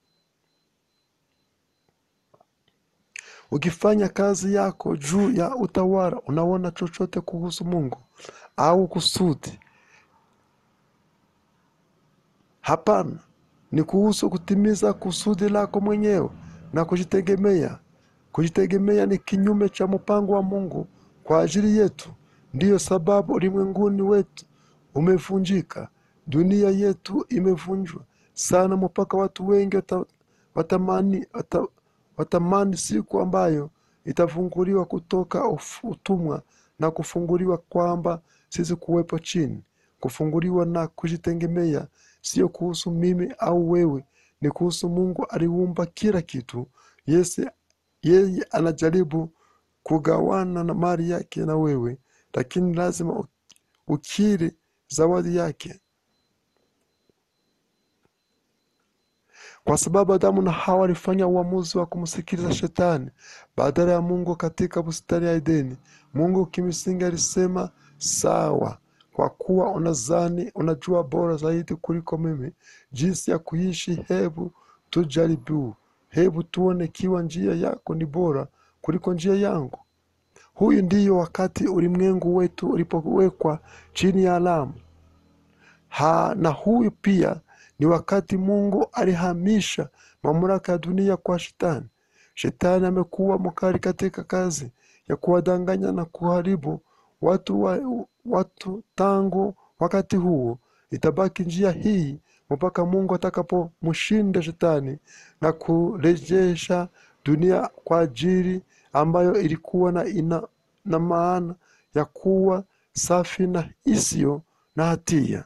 Ukifanya kazi yako juu ya utawala, unaona chochote kuhusu Mungu au kusudi? Hapana, ni kuhusu kutimiza kusudi lako mwenyewe na kujitegemea. Kujitegemea ni kinyume cha mpango wa Mungu kwa ajili yetu. Ndiyo sababu ulimwenguni wetu umevunjika, dunia yetu imevunjwa sana mpaka watu wengi wata, watamani, wata, watamani siku ambayo itafunguliwa kutoka utumwa na kufunguliwa kwamba sisi kuwepo chini. Kufunguliwa na kujitegemea sio kuhusu mimi au wewe, ni kuhusu Mungu aliumba kila kitu. Yese, yeye anajaribu kugawana na mali yake na wewe, lakini lazima ukiri zawadi yake. Kwa sababu Adamu na Hawa walifanya uamuzi wa kumsikiliza Shetani badala ya Mungu katika bustani ya Edeni. Mungu kimsingi alisema, sawa, kwa kuwa unazani unajua bora zaidi kuliko mimi jinsi ya kuishi, hebu tujaribu, hebu tuone ikiwa njia yako ni bora kuliko njia yangu. Huyu ndiyo wakati ulimwengu wetu ulipowekwa chini ya alamu ha, na huyu pia ni wakati Mungu alihamisha mamlaka ya dunia kwa Shetani. Shetani amekuwa mkali katika kazi ya kuwadanganya na kuharibu watu, wa, watu tangu wakati huo. Itabaki njia hii mpaka Mungu atakapomshinda Shetani na kurejesha dunia kwa ajili ambayo ilikuwa na, ina, na maana ya kuwa safi na isiyo na hatia.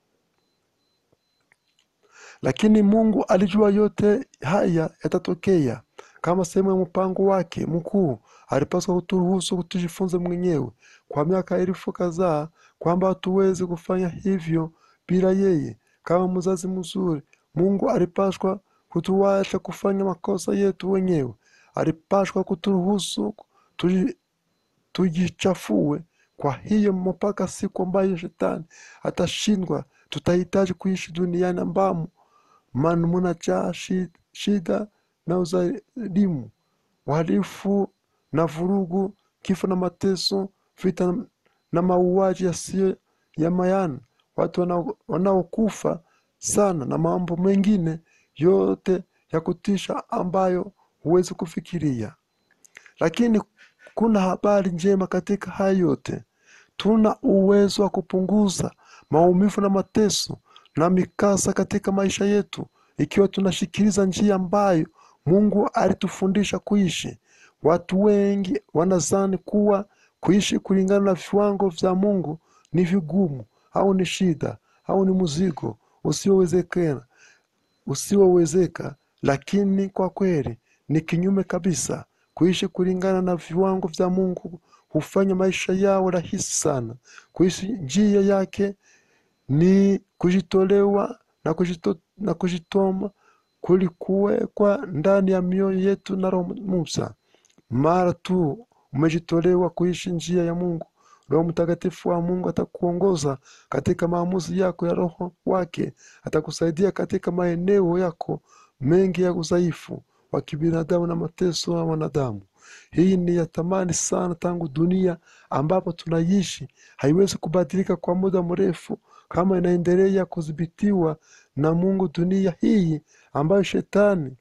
Lakini Mungu alijua yote haya yatatokea kama sehemu ya mpango wake mkuu. Alipaswa kuturuhusu tujifunze mwenyewe kwa miaka elfu kadhaa kwamba hatuwezi kufanya hivyo bila yeye. Kama mzazi mzuri, Mungu alipaswa kutuacha kufanya makosa yetu wenyewe. Alipaswa kuturuhusu tuji, tujichafue. Kwa hiyo mpaka siku ambayo shetani atashindwa, tutahitaji kuishi duniani ambamo man munajaa shida na uzalimu, uhalifu na vurugu, kifo na mateso, vita na mauaji yasiyo ya maana, watu wanaokufa sana na mambo mengine yote ya kutisha ambayo huwezi kufikiria. Lakini kuna habari njema katika haya yote. Tuna uwezo wa kupunguza maumivu na mateso na mikasa katika maisha yetu ikiwa tunashikiliza njia ambayo Mungu alitufundisha kuishi. Watu wengi wanazani kuwa kuishi kulingana na viwango vya Mungu ni vigumu au ni shida au ni mzigo usiowezekana usiowezeka, lakini kwa kweli ni kinyume kabisa. Kuishi kulingana na viwango vya Mungu hufanya maisha yao rahisi sana. Kuishi njia yake ni kujitolewa na, kujito, na kujitoma kulikuwekwa ndani ya mioyo yetu na Roho Musa. Mara tu umejitolewa kuishi njia ya Mungu, Roho Mtakatifu wa Mungu atakuongoza katika maamuzi yako ya Roho wake. Atakusaidia katika maeneo yako mengi ya udhaifu wa kibinadamu na mateso ya wanadamu. Hii ni ya thamani sana, tangu dunia ambapo tunaishi haiwezi kubadilika kwa muda mrefu kama inaendelea kudhibitiwa na Mungu. Dunia hii ambayo shetani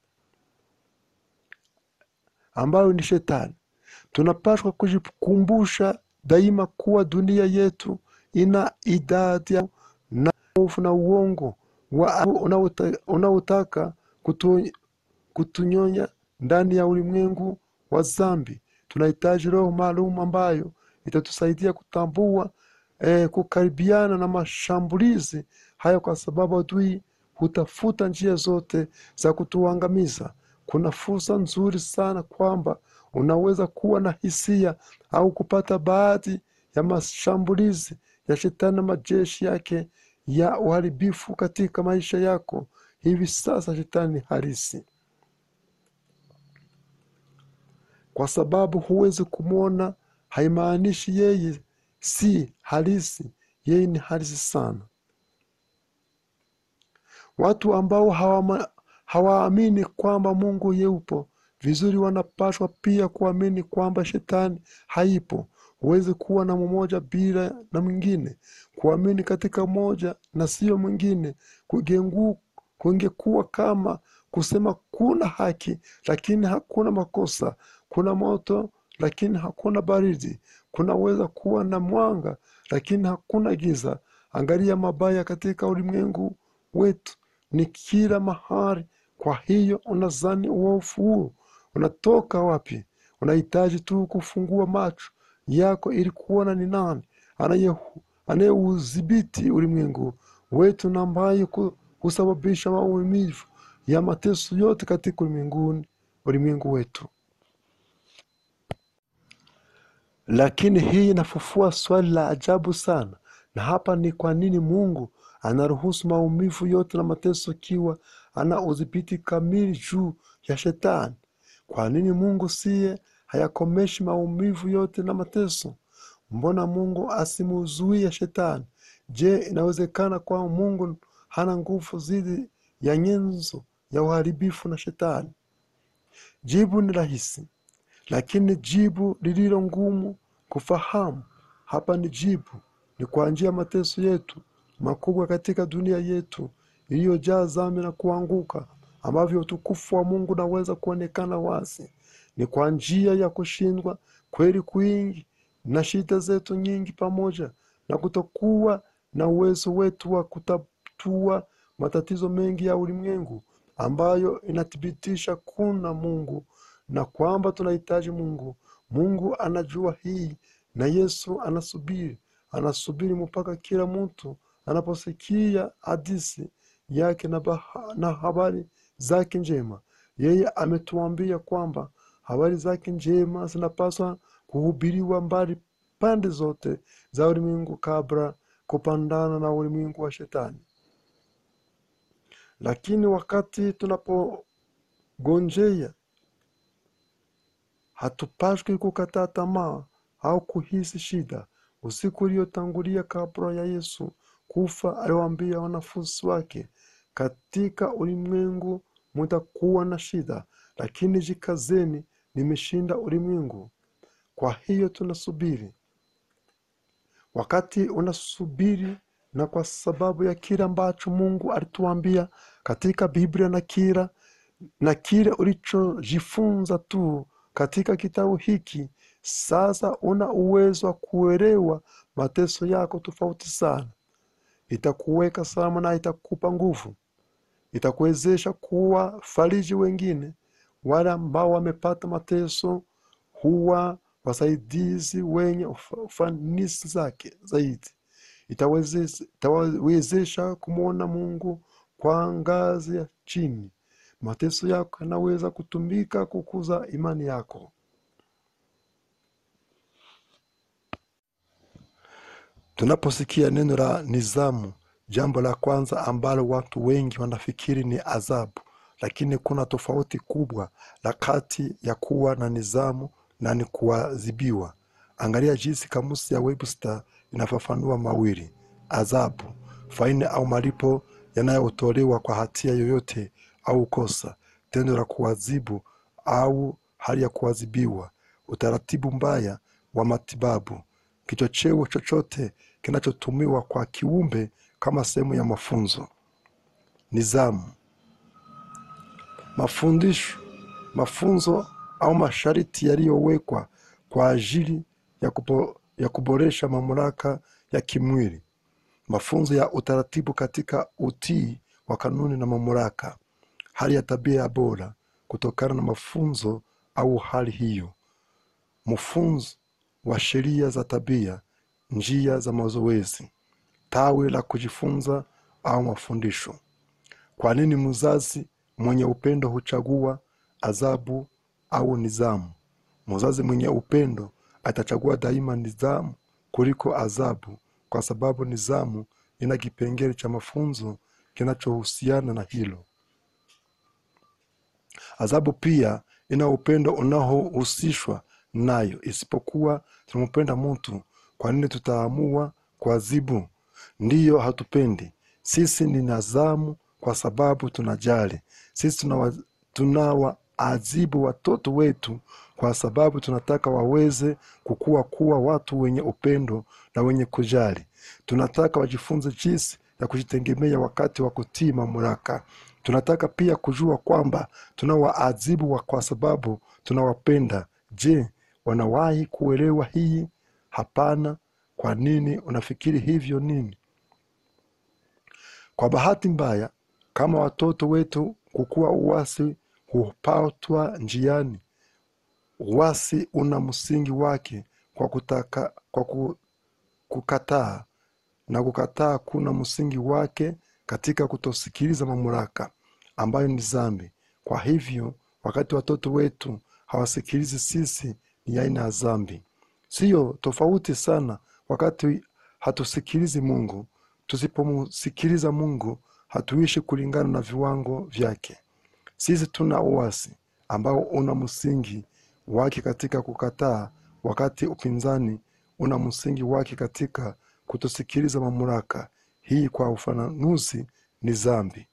ambayo ni shetani, tunapaswa kujikumbusha daima kuwa dunia yetu ina idadi ya na hofu na uongo wa unaota- unaotaka kutu, kutunyonya ndani ya ulimwengu wa dhambi. Tunahitaji roho maalum ambayo itatusaidia kutambua eh, kukaribiana na mashambulizi hayo, kwa sababu adui hutafuta njia zote za kutuangamiza. Kuna fursa nzuri sana kwamba unaweza kuwa na hisia au kupata baadhi ya mashambulizi ya shetani na majeshi yake ya uharibifu katika maisha yako hivi sasa. Shetani ni halisi, kwa sababu huwezi kumwona, haimaanishi yeye si halisi. Yeye ni halisi sana. Watu ambao hawama- hawaamini kwamba Mungu yupo vizuri wanapaswa pia kuamini kwamba shetani haipo. Huwezi kuwa na mmoja bila na mwingine. Kuamini katika mmoja na sio mwingine kugengu- kungekuwa kama kusema kuna haki lakini hakuna makosa, kuna moto lakini hakuna baridi, kunaweza kuwa na mwanga lakini hakuna giza. Angalia mabaya katika ulimwengu wetu ni kila mahali. Kwa hiyo unazani uovu huu unatoka wapi? Unahitaji tu kufungua macho yako ili kuona ni nani anaye- anayeudhibiti ulimwengu wetu na ambaye ku- husababisha maumivu ya mateso yote katika ulimwenguni ulimwengu wetu. Lakini hii inafufua swali la ajabu sana, na hapa ni kwa nini Mungu anaruhusu maumivu yote na mateso ikiwa ana udhibiti kamili juu ya shetani? Kwa nini Mungu siye hayakomeshi maumivu yote na mateso? Mbona Mungu asimuzuie shetani? Je, inawezekana kwamba Mungu hana nguvu dhidi ya nyenzo ya uharibifu na shetani? Jibu ni rahisi, lakini jibu lililo ngumu kufahamu. Hapa ni jibu: ni kwa njia ya mateso yetu makubwa katika dunia yetu iliyojaa dhambi na kuanguka, ambavyo utukufu wa Mungu unaweza kuonekana wazi. Ni kwa njia ya kushindwa kweli kwingi na shida zetu nyingi, pamoja na kutokuwa na uwezo wetu wa kutatua matatizo mengi ya ulimwengu, ambayo inathibitisha kuna Mungu na kwamba tunahitaji Mungu. Mungu anajua hii, na Yesu anasubiri, anasubiri mpaka kila mtu anaposikia hadithi yake na, baha, na habari zake njema. Yeye ametuambia kwamba habari zake njema zinapaswa kuhubiriwa mbali pande zote za ulimwengu kabla kupandana na ulimwengu wa shetani. Lakini wakati tunapogonjea hatupashwi kukata tamaa au kuhisi shida. Usiku uliotangulia kabla ya Yesu kufa, aliwaambia wanafunzi wake, katika ulimwengu mutakuwa na shida, lakini jikazeni, nimeshinda ulimwengu. Kwa hiyo tunasubiri. Wakati unasubiri, na kwa sababu ya kile ambacho Mungu alituambia katika Biblia na kila na kile ulichojifunza tu katika kitabu hiki, sasa una uwezo wa kuelewa mateso yako tofauti sana. Itakuweka salama na itakupa nguvu, itakuwezesha kuwa fariji wengine wale ambao wamepata mateso huwa wasaidizi wenye ufa- ufanisi zake zaidi itawezesha itawezesha kumwona mungu kwa ngazi ya chini mateso yako yanaweza kutumika kukuza imani yako tunaposikia neno la nizamu jambo la kwanza ambalo watu wengi wanafikiri ni adhabu lakini kuna tofauti kubwa la kati ya kuwa na nizamu na ni kuadhibiwa angalia jinsi kamusi ya webster inafafanua mawili adhabu faini au malipo yanayotolewa kwa hatia yoyote au kosa tendo la kuadhibu au hali ya kuadhibiwa utaratibu mbaya wa matibabu kichocheo chochote kinachotumiwa kwa kiumbe kama sehemu ya mafunzo nizamu mafundisho mafunzo au masharti yaliyowekwa kwa ajili ya, kubo, ya kuboresha mamlaka ya kimwili mafunzo ya utaratibu katika utii wa kanuni na mamlaka hali ya tabia ya bora kutokana na mafunzo au hali hiyo mfunzo wa sheria za tabia njia za mazoezi tawi la kujifunza au mafundisho kwa nini mzazi mwenye upendo huchagua adhabu au nizamu mzazi mwenye upendo atachagua daima nizamu kuliko adhabu kwa sababu nizamu ina kipengele cha mafunzo kinachohusiana na hilo adhabu pia ina upendo unaohusishwa nayo isipokuwa tunampenda mtu kwa nini tutaamua kuadhibu ndiyo hatupendi sisi ni nazamu kwa sababu tunajali sisi tunawa, tunawaadhibu watoto wetu kwa sababu tunataka waweze kukua kuwa watu wenye upendo na wenye kujali tunataka wajifunze jinsi ya kujitegemea wakati wa kutii mamlaka tunataka pia kujua kwamba tunawaadhibu wa kwa sababu tunawapenda je wanawahi kuelewa hii hapana kwa nini unafikiri hivyo nini kwa bahati mbaya kama watoto wetu kukuwa uwasi hupatwa njiani uwasi una msingi wake kwa kutaka kwa ku, kukataa na kukataa kuna msingi wake katika kutosikiliza mamlaka ambayo ni zambi kwa hivyo wakati watoto wetu hawasikilizi sisi ni aina ya zambi siyo tofauti sana wakati hatusikilizi mungu tusipomsikiliza mungu hatuishi kulingana na viwango vyake sisi tuna uasi ambao una msingi wake katika kukataa wakati upinzani una msingi wake katika kutosikiliza mamlaka hii kwa ufananuzi ni zambi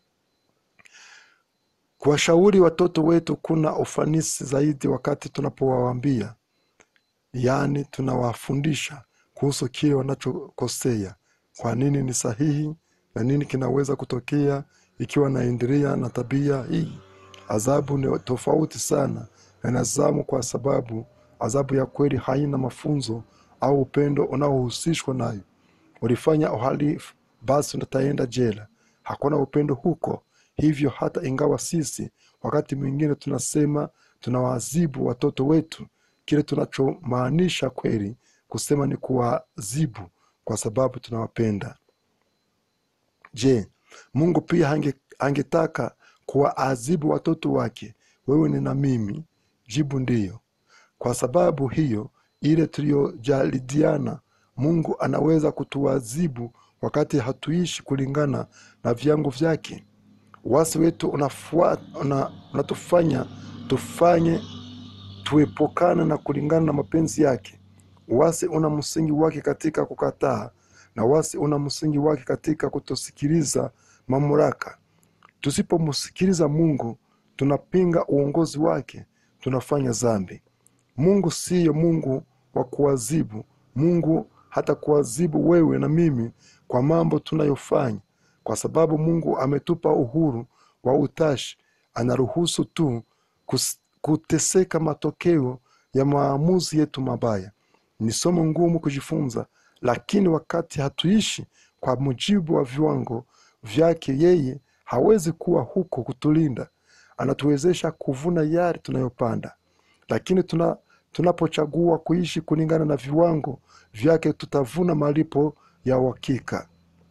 kuwashauri watoto wetu kuna ufanisi zaidi wakati tunapowaambia yaani tunawafundisha kuhusu kile wanachokosea kwa nini ni sahihi na nini kinaweza kutokea ikiwa naendelea na tabia hii adhabu ni tofauti sana na nazamu kwa sababu adhabu ya kweli haina mafunzo au upendo unaohusishwa nayo ulifanya uhalifu basi utaenda jela hakuna upendo huko hivyo hata ingawa sisi wakati mwingine tunasema tunawaadhibu watoto wetu kile tunachomaanisha kweli kusema ni kuwaadhibu kwa sababu tunawapenda je mungu pia hange, angetaka kuwaadhibu watoto wake wewe ni na mimi jibu ndiyo kwa sababu hiyo ile tuliyojalidiana mungu anaweza kutuadhibu wakati hatuishi kulingana na vyango vyake wasi wetu unafua, una, unatufanya tufanye tuepukane na kulingana na mapenzi yake wasi una msingi wake katika kukataa na wasi una msingi wake katika kutosikiliza mamlaka tusipomsikiliza mungu tunapinga uongozi wake tunafanya zambi mungu siyo mungu wa kuwazibu mungu hata kuwazibu wewe na mimi kwa mambo tunayofanya kwa sababu mungu ametupa uhuru wa utashi anaruhusu tu kus, kuteseka matokeo ya maamuzi yetu mabaya ni somo ngumu kujifunza lakini wakati hatuishi kwa mujibu wa viwango vyake yeye hawezi kuwa huko kutulinda anatuwezesha kuvuna yale tunayopanda lakini tuna tunapochagua kuishi kulingana na viwango vyake tutavuna malipo ya uhakika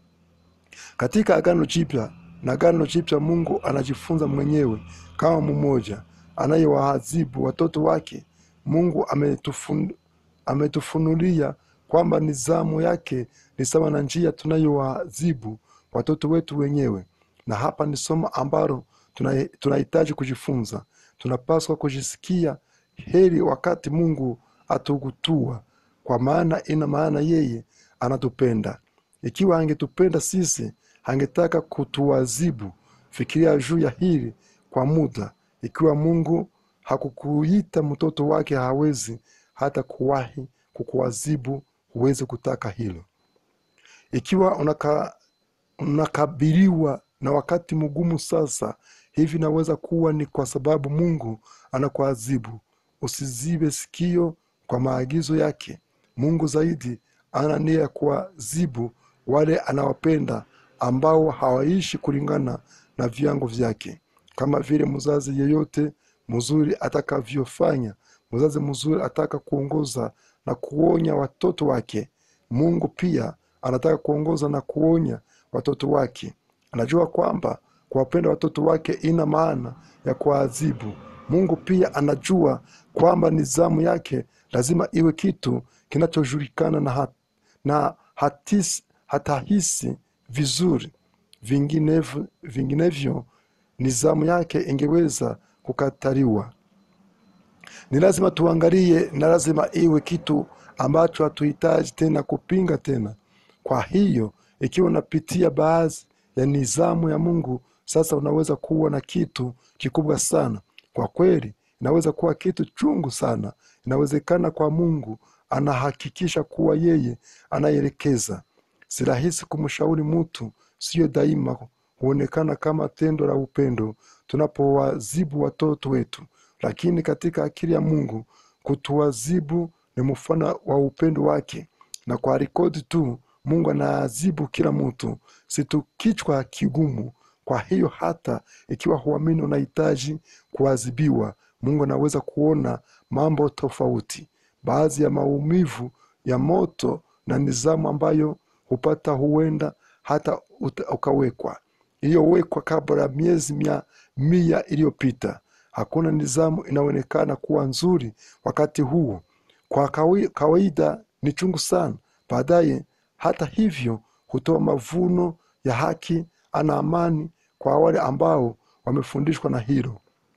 katika agano jipya na agano jipya mungu anajifunza mwenyewe kama mmoja anayewaadhibu watoto wake mungu ametufun, ametufunulia kwamba nizamu yake ni sawa na njia tunayowaadhibu watoto wetu wenyewe na hapa ni somo ambalo tuna- tunahitaji kujifunza tunapaswa kujisikia heri wakati mungu atugutua kwa maana ina maana yeye anatupenda ikiwa angetupenda sisi angetaka kutuwazibu fikiria juu ya hili kwa muda ikiwa mungu hakukuita mtoto wake hawezi hata kuwahi kukuwazibu huwezi kutaka hilo ikiwa unaka, unakabiliwa na wakati mgumu sasa hivi naweza kuwa ni kwa sababu mungu anakuadhibu usizibe sikio kwa maagizo yake mungu zaidi ana nia ya kuwazibu wale anawapenda ambao hawaishi kulingana na viango vyake kama vile mzazi yeyote mzuri atakavyofanya mzazi mzuri ataka kuongoza na kuonya watoto wake mungu pia anataka kuongoza na kuonya watoto wake anajua kwamba kuwapenda watoto wake ina maana ya kuwaadhibu mungu pia anajua kwamba nizamu yake lazima iwe kitu kinachojulikana na, hat, na hatis, hatahisi vizuri vinginevyo, vinginevyo nizamu yake ingeweza kukataliwa ni lazima tuangalie na lazima iwe kitu ambacho hatuhitaji tena kupinga tena kwa hiyo ikiwa unapitia baadhi ya nizamu ya mungu sasa unaweza kuwa na kitu kikubwa sana kwa kweli inaweza kuwa kitu chungu sana inawezekana kwa mungu anahakikisha kuwa yeye anayeelekeza si rahisi kumshauri mtu siyo daima huonekana kama tendo la upendo tunapowazibu watoto wetu lakini katika akili ya mungu kutuwazibu ni mfano wa upendo wake na kwa rekodi tu mungu anaazibu kila mtu situ kichwa kigumu kwa hiyo hata ikiwa huamini unahitaji kuadhibiwa mungu anaweza kuona mambo tofauti baadhi ya maumivu ya moto na nizamu ambayo hupata huenda hata uta- ukawekwa iliyowekwa kabla ya miezi mia, mia iliyopita hakuna nizamu inaonekana kuwa nzuri wakati huo kwa kawi- kawaida ni chungu sana baadaye hata hivyo hutoa mavuno ya haki ana amani kwa wale ambao wamefundishwa na hilo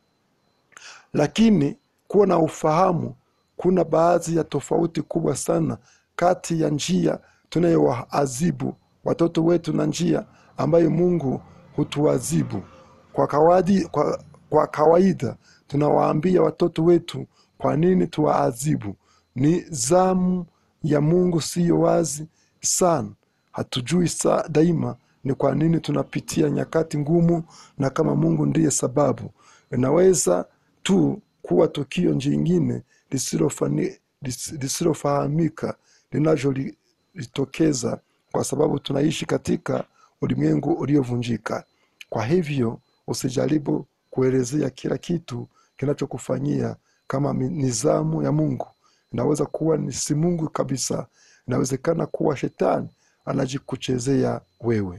lakini kuwa na ufahamu kuna baadhi ya tofauti kubwa sana kati ya njia tunayowaadhibu watoto wetu na njia ambayo mungu hutuadhibu kwa kawaida, kwa, kwa kawaida tunawaambia watoto wetu kwa nini tuwaadhibu ni zamu ya mungu siyo wazi sana hatujui sa daima ni kwa nini tunapitia nyakati ngumu na kama mungu ndiye sababu inaweza tu kuwa tukio jingine lisilofani- lis- lisilofahamika linalojitokeza kwa sababu tunaishi katika ulimwengu uliovunjika kwa hivyo usijaribu kuelezea kila kitu kinachokufanyia kama mi- nizamu ya mungu inaweza kuwa ni si mungu kabisa inawezekana kuwa shetani anajikuchezea wewe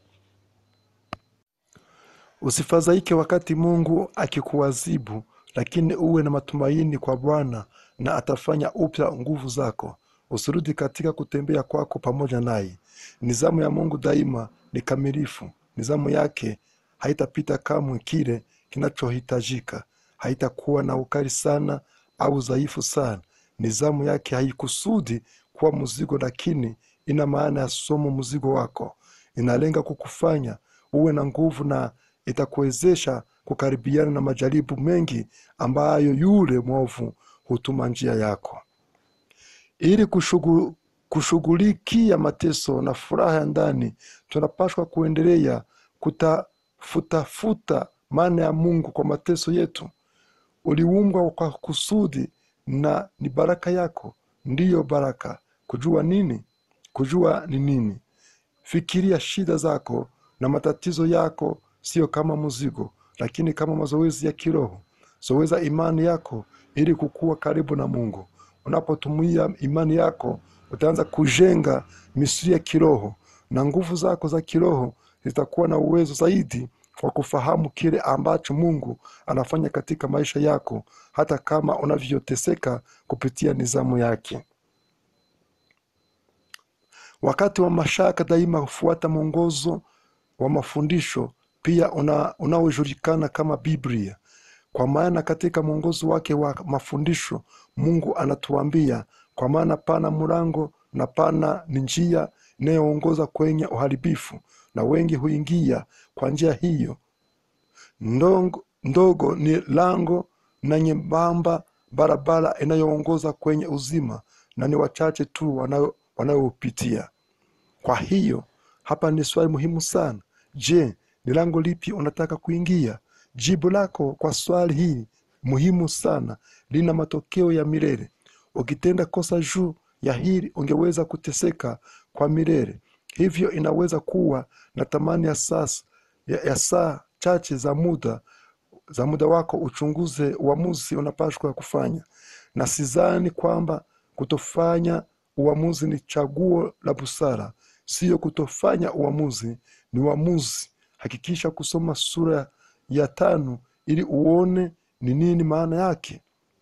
usifadhaike wakati mungu akikuwazibu lakini uwe na matumaini kwa bwana na atafanya upya nguvu zako usirudi katika kutembea kwako pamoja naye nizamu ya mungu daima ni kamilifu nizamu yake haitapita kamwe kile kinachohitajika haitakuwa na ukali sana au dhaifu sana nizamu yake haikusudi kuwa mzigo lakini ina maana ya somo mzigo wako inalenga kukufanya uwe na nguvu na itakuwezesha kukaribiana na majaribu mengi ambayo yule mwovu hutuma njia yako ili kushugu- kushughulikia mateso na furaha ya ndani tunapaswa kuendelea kutafutafuta maana ya mungu kwa mateso yetu uliumbwa kwa kusudi na ni baraka yako ndiyo baraka kujua nini kujua ni nini fikiria shida zako na matatizo yako sio kama mzigo lakini kama mazoezi ya kiroho zoeza imani yako ili kukua karibu na mungu unapotumia imani yako utaanza kujenga misuri ya kiroho na nguvu zako za kiroho zitakuwa na uwezo zaidi wa kufahamu kile ambacho mungu anafanya katika maisha yako hata kama unavyoteseka kupitia nizamu yake wakati wa mashaka daima hufuata mwongozo wa mafundisho pia una- unaojulikana kama biblia kwa maana katika mwongozo wake wa mafundisho mungu anatuambia kwa maana pana mlango na pana ni njia inayoongoza kwenye uharibifu na wengi huingia kwa njia hiyo ndogo, ndogo ni lango na nyembamba barabara inayoongoza kwenye uzima na ni wachache tu wanao- wanaopitia kwa hiyo hapa ni swali muhimu sana je ni lango lipi unataka kuingia jibu lako kwa swali hili muhimu sana lina matokeo ya milele ukitenda kosa juu ya hili ungeweza kuteseka kwa milele hivyo inaweza kuwa na thamani ya sasa ya, ya saa chache za muda za muda wako uchunguze uamuzi unapashwa kufanya na sidhani kwamba kutofanya uamuzi ni chaguo la busara siyo kutofanya uamuzi ni uamuzi hakikisha kusoma sura ya tano ili uone ni nini maana yake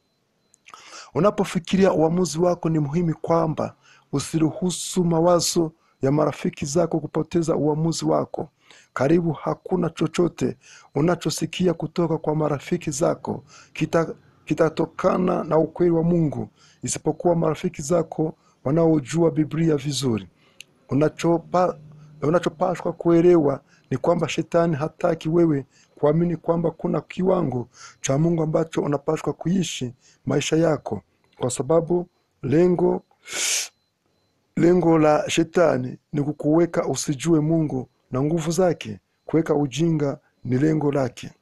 unapofikiria uamuzi wako ni muhimu kwamba usiruhusu mawazo ya marafiki zako kupoteza uamuzi wako karibu hakuna chochote unachosikia kutoka kwa marafiki zako kita- kitatokana na ukweli wa mungu isipokuwa marafiki zako wanaojua biblia vizuri unachopa unachopashwa kuelewa ni kwamba shetani hataki wewe kuamini kwamba kuna kiwango cha mungu ambacho unapashwa kuishi maisha yako kwa sababu lengo lengo la shetani ni kukuweka usijue mungu na nguvu zake kuweka ujinga ni lengo lake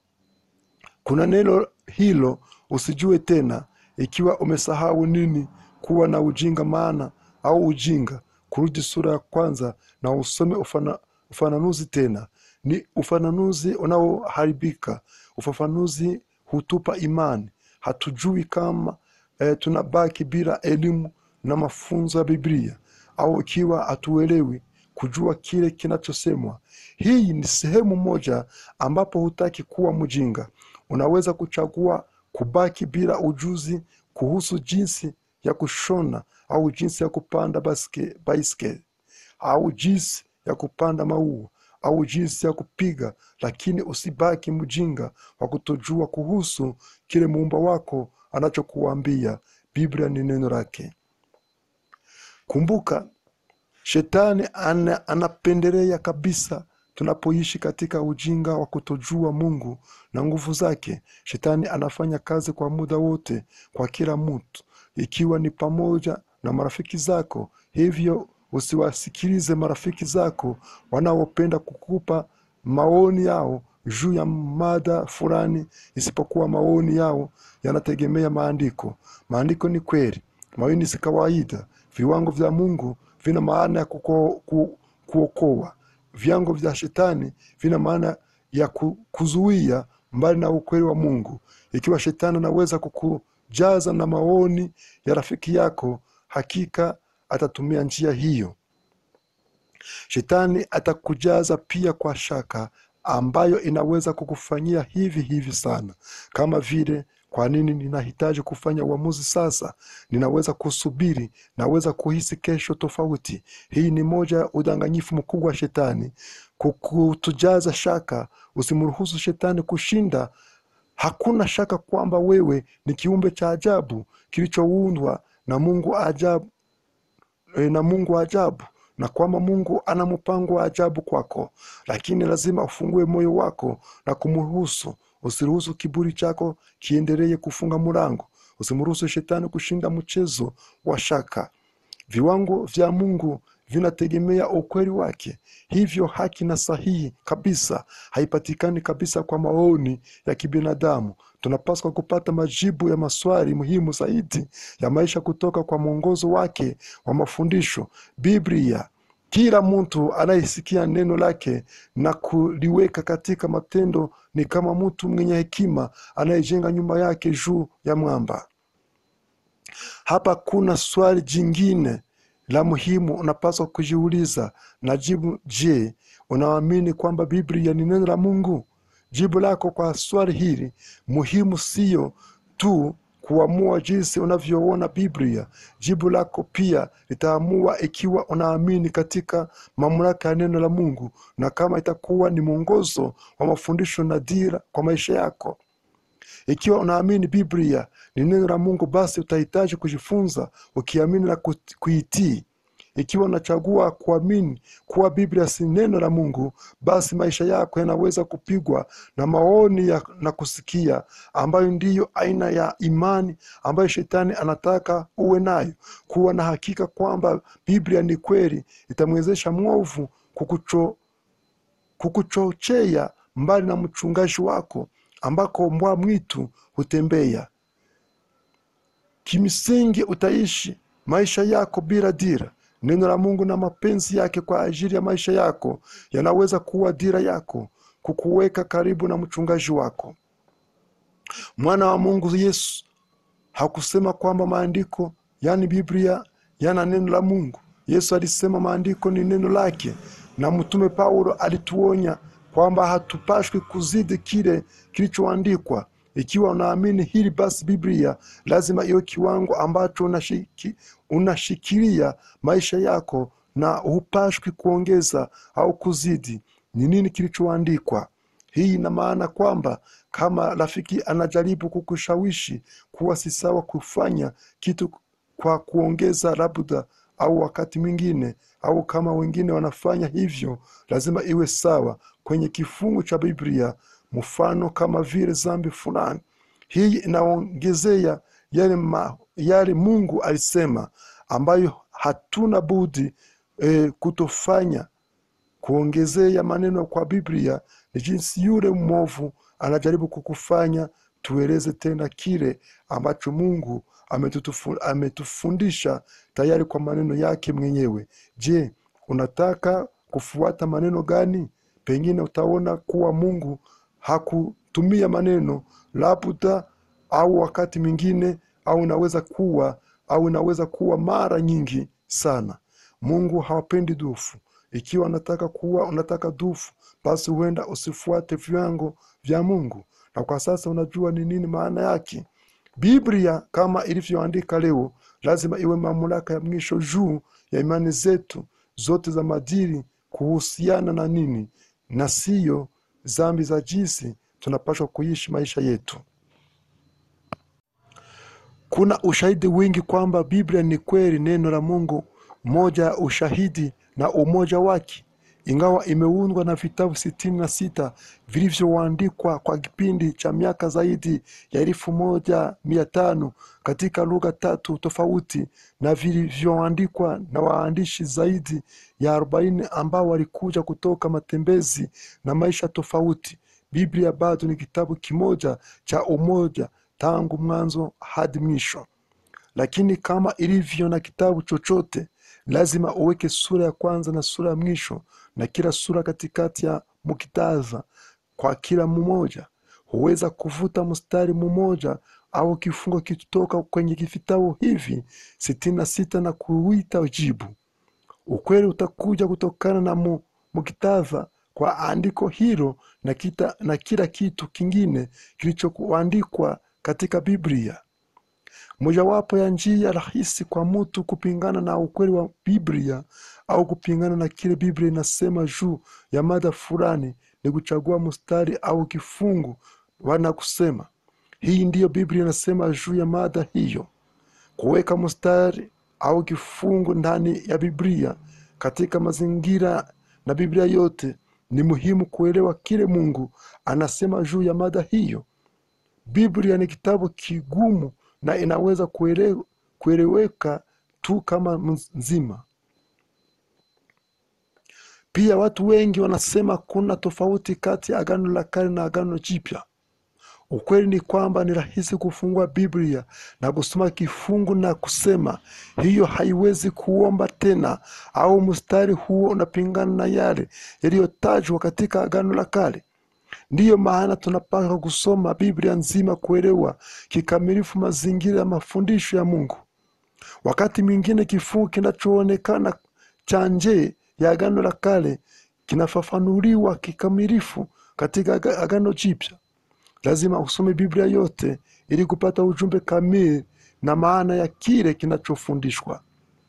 kuna neno hilo usijue tena ikiwa umesahau nini kuwa na ujinga maana au ujinga kurudi sura ya kwanza na usome ufana, ufananuzi tena ni ufananuzi unaoharibika ufafanuzi hutupa imani hatujui kama eh, tunabaki bila elimu na mafunzo ya biblia au ikiwa hatuelewi kujua kile kinachosemwa hii ni sehemu moja ambapo hutaki kuwa mjinga unaweza kuchagua kubaki bila ujuzi kuhusu jinsi ya kushona au jinsi ya kupanda baske- baiskeli au jinsi ya kupanda maua au jinsi ya kupiga lakini usibaki mjinga wa kutojua kuhusu kile muumba wako anachokuambia biblia ni neno lake kumbuka shetani ana, anapendelea kabisa tunapoishi katika ujinga wa kutojua mungu na nguvu zake shetani anafanya kazi kwa muda wote kwa kila mtu ikiwa ni pamoja na marafiki zako hivyo usiwasikilize marafiki zako wanaopenda kukupa maoni yao juu ya mada fulani isipokuwa maoni yao yanategemea maandiko maandiko ni kweli maoni si kawaida viwango vya mungu vina maana ya kuko, ku, kuokoa viwango vya shetani vina maana ya ku, kuzuia mbali na ukweli wa mungu ikiwa shetani anaweza kukujaza na maoni ya rafiki yako hakika atatumia njia hiyo shetani atakujaza pia kwa shaka ambayo inaweza kukufanyia hivi hivi sana kama vile kwa nini ninahitaji kufanya uamuzi sasa ninaweza kusubiri naweza kuhisi kesho tofauti hii ni moja ya udanganyifu mkubwa wa shetani kukutujaza shaka usimruhusu shetani kushinda hakuna shaka kwamba wewe ni kiumbe cha ajabu kilichoundwa na mungu ajabu e, na mungu wa ajabu na kwamba mungu ana mpango wa ajabu kwako lakini lazima ufungue moyo wako na kumruhusu usiruhusu kiburi chako kiendelee kufunga mlango usimruhusu shetani kushinda mchezo wa shaka viwango vya mungu vinategemea ukweli wake hivyo haki na sahihi kabisa haipatikani kabisa kwa maoni ya kibinadamu tunapaswa kupata majibu ya maswali muhimu zaidi ya maisha kutoka kwa mwongozo wake wa mafundisho biblia kila mtu anayesikia neno lake na kuliweka katika matendo ni kama mtu mwenye hekima anayejenga nyumba yake juu ya mwamba hapa kuna swali jingine la muhimu unapaswa kujiuliza na jibu je unaamini kwamba biblia ni neno la mungu jibu lako kwa swali hili muhimu siyo tu kuamua jinsi unavyoona biblia jibu lako pia litaamua ikiwa unaamini katika mamlaka ya neno la mungu na kama itakuwa ni mwongozo wa mafundisho na dira kwa maisha yako ikiwa unaamini biblia ni neno la mungu basi utahitaji kujifunza ukiamini na kuti- kuitii ikiwa unachagua kuamini kuwa biblia si neno la mungu basi maisha yako yanaweza kupigwa na maoni ya, na kusikia ambayo ndiyo aina ya imani ambayo shetani anataka uwe nayo kuwa na hakika kwamba biblia ni kweli itamwezesha mwovu kukucho, kukuchochea mbali na mchungaji wako ambako mbwa mwitu hutembea kimsingi utaishi maisha yako bila dira neno la mungu na mapenzi yake kwa ajili ya maisha yako yanaweza kuwa dira yako kukuweka karibu na mchungaji wako mwana wa mungu yesu hakusema kwamba maandiko yani biblia yana neno la mungu yesu alisema maandiko ni neno lake na mtume paulo alituonya kwamba hatupashwi kuzidi kile kilichoandikwa ikiwa unaamini hili basi biblia lazima iwe kiwango ambacho unashiki, unashikilia maisha yako na hupashwi kuongeza au kuzidi ni nini kilichoandikwa hii ina maana kwamba kama rafiki anajaribu kukushawishi kuwa si sawa kufanya kitu kwa kuongeza labda au wakati mwingine au kama wengine wanafanya hivyo lazima iwe sawa kwenye kifungu cha biblia mfano kama vile zambi fulani hii inaongezea yale, ma, yale mungu alisema ambayo hatuna budi e, kutofanya kuongezea maneno kwa biblia ni jinsi yule mwovu anajaribu kukufanya tueleze tena kile ambacho mungu ametutufu, ametufundisha tayari kwa maneno yake mwenyewe je unataka kufuata maneno gani pengine utaona kuwa mungu hakutumia maneno labda au wakati mwingine au inaweza kuwa au inaweza kuwa mara nyingi sana mungu hawapendi dufu ikiwa unataka kuwa unataka dufu basi huenda usifuate viwango vya mungu na kwa sasa unajua ni nini maana yake biblia kama ilivyoandika leo lazima iwe mamlaka ya mwisho juu ya imani zetu zote za madili kuhusiana na nini na siyo zambi za jinsi tunapashwa kuishi maisha yetu kuna ushahidi wingi kwamba biblia ni kweli neno la mungu moja ya ushahidi na umoja wake ingawa imeundwa na vitabu sitini na sita vilivyoandikwa kwa kipindi cha miaka zaidi ya elfu moja mia tano katika lugha tatu tofauti na vilivyoandikwa na waandishi zaidi ya arobaini ambao walikuja kutoka matembezi na maisha tofauti biblia bado ni kitabu kimoja cha umoja tangu mwanzo hadi mwisho lakini kama ilivyo na kitabu chochote lazima uweke sura ya kwanza na sura ya mwisho na kila sura katikati ya mukitaza kwa kila mmoja huweza kuvuta mstari mmoja au kifungo kitoka kwenye vitabu hivi sitini na sita na kuita jibu ukweli utakuja kutokana na mu, mukitaza kwa andiko hilo na, kita, na kila kitu kingine kilichoandikwa katika biblia mojawapo ya njia rahisi kwa mtu kupingana na ukweli wa biblia au kupingana na kile biblia inasema juu ya mada fulani ni kuchagua mstari au kifungu wana kusema hii ndiyo biblia inasema juu ya mada hiyo kuweka mstari au kifungu ndani ya biblia katika mazingira na biblia yote ni muhimu kuelewa kile mungu anasema juu ya mada hiyo biblia ni kitabu kigumu na inaweza kuele, kueleweka tu kama nzima pia watu wengi wanasema kuna tofauti kati ya agano la kale na agano jipya Ukweli ni kwamba ni rahisi kufungua Biblia na kusoma kifungu na kusema hiyo haiwezi kuomba tena, au mstari huo unapingana na yale yaliyotajwa katika Agano la Kale. Ndiyo maana tunapaswa kusoma Biblia nzima kuelewa kikamilifu mazingira ya mafundisho ya Mungu. Wakati mwingine kifungu kinachoonekana cha nje ya Agano la Kale kinafafanuliwa kikamilifu katika Aga- Agano Jipya. Lazima usome Biblia yote ili kupata ujumbe kamili na maana ya kile kinachofundishwa.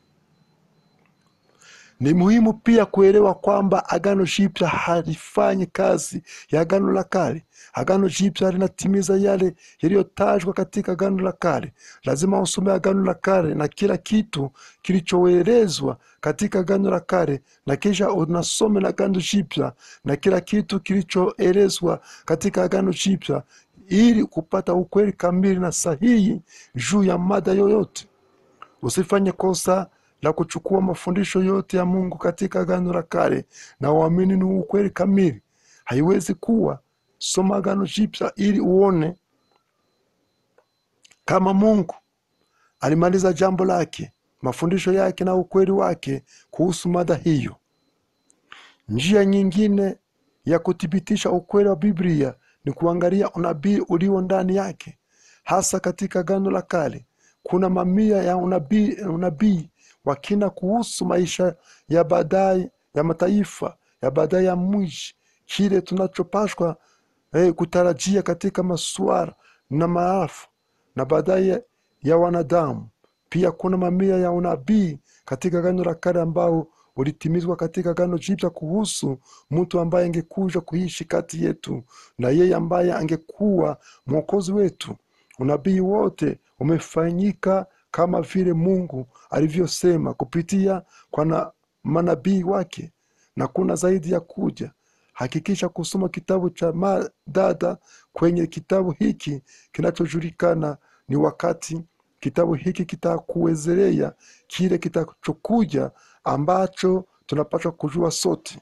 Ni muhimu pia kuelewa kwamba Agano Jipya halifanyi kazi ya Agano la Kale. Agano Jipya linatimiza yale yaliyotajwa katika Agano la Kale. Lazima usome Agano la Kale na kila kitu kilichoelezwa katika Agano la Kale, na kisha unasome na Agano Jipya na kila kitu kilichoelezwa katika Agano Jipya ili kupata ukweli kamili na sahihi juu ya mada yoyote. Usifanye kosa la kuchukua mafundisho yote ya Mungu katika Agano la Kale na uamini ni ukweli kamili. Haiwezi kuwa. Soma Agano Jipya ili uone kama Mungu alimaliza jambo lake, mafundisho yake na ukweli wake kuhusu mada hiyo. Njia nyingine ya kuthibitisha ukweli wa Biblia ni kuangalia unabii ulio ndani yake. Hasa katika Agano la Kale kuna mamia ya unabii unabii wa kina kuhusu maisha ya baadaye ya mataifa ya baadaye ya mwisho, kile tunachopashwa eh, kutarajia katika masuala na maafa na baadaye ya wanadamu. Pia kuna mamia ya unabii katika Agano la Kale ambao ulitimizwa katika Agano Jipya kuhusu mtu ambaye angekuja kuishi kati yetu na yeye ambaye angekuwa mwokozi wetu. Unabii wote umefanyika kama vile Mungu alivyosema kupitia kwa na manabii wake, na kuna zaidi ya kuja. Hakikisha kusoma kitabu cha madada kwenye kitabu hiki kinachojulikana ni wakati. Kitabu hiki kitakuwezelea kile kitachokuja ambacho tunapaswa kujua sote.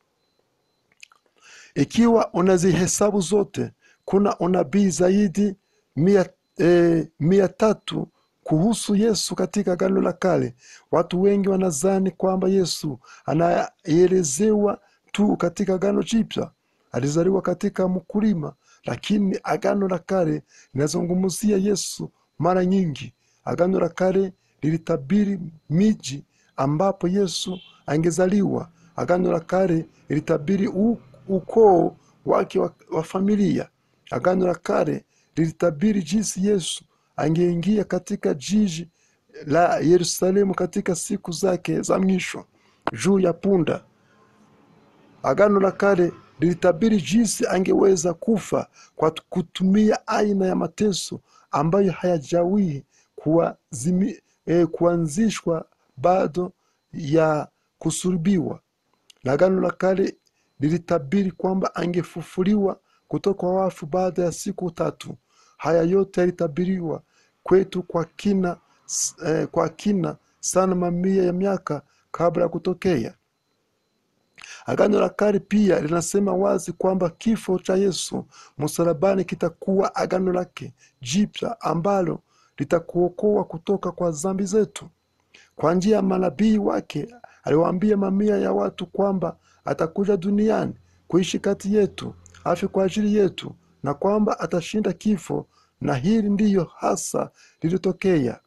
Ikiwa unazihesabu zote, kuna unabii zaidi mia, eh, mia tatu kuhusu Yesu katika Agano la Kale. Watu wengi wanadhani kwamba Yesu anaelezewa tu katika Agano Jipya. Alizaliwa katika mkulima, lakini Agano la Kale linazungumzia Yesu mara nyingi. Agano la Kale lilitabiri miji ambapo Yesu angezaliwa. Agano la Kale lilitabiri u- ukoo wake wa, wa familia. Agano la Kale lilitabiri jinsi Yesu angeingia katika jiji la Yerusalemu katika siku zake za mwisho juu ya punda. Agano la Kale lilitabiri jinsi angeweza kufa kwa kutumia aina ya mateso ambayo hayajawahi kuazimi- eh, kuanzishwa bado ya kusulubiwa. Na Agano la Kale lilitabiri kwamba angefufuliwa kutoka kwa wafu baada ya siku tatu. Haya yote yalitabiriwa kwetu kwa kina, s- eh, kwa kina sana mamia ya miaka kabla ya kutokea. Agano la Kale pia linasema wazi kwamba kifo cha Yesu msalabani kitakuwa agano lake jipya ambalo litakuokoa kutoka kwa dhambi zetu. Kwa njia ya manabii wake aliwaambia mamia ya watu kwamba atakuja duniani kuishi kati yetu, afe kwa ajili yetu, na kwamba atashinda kifo, na hili ndiyo hasa lilitokea.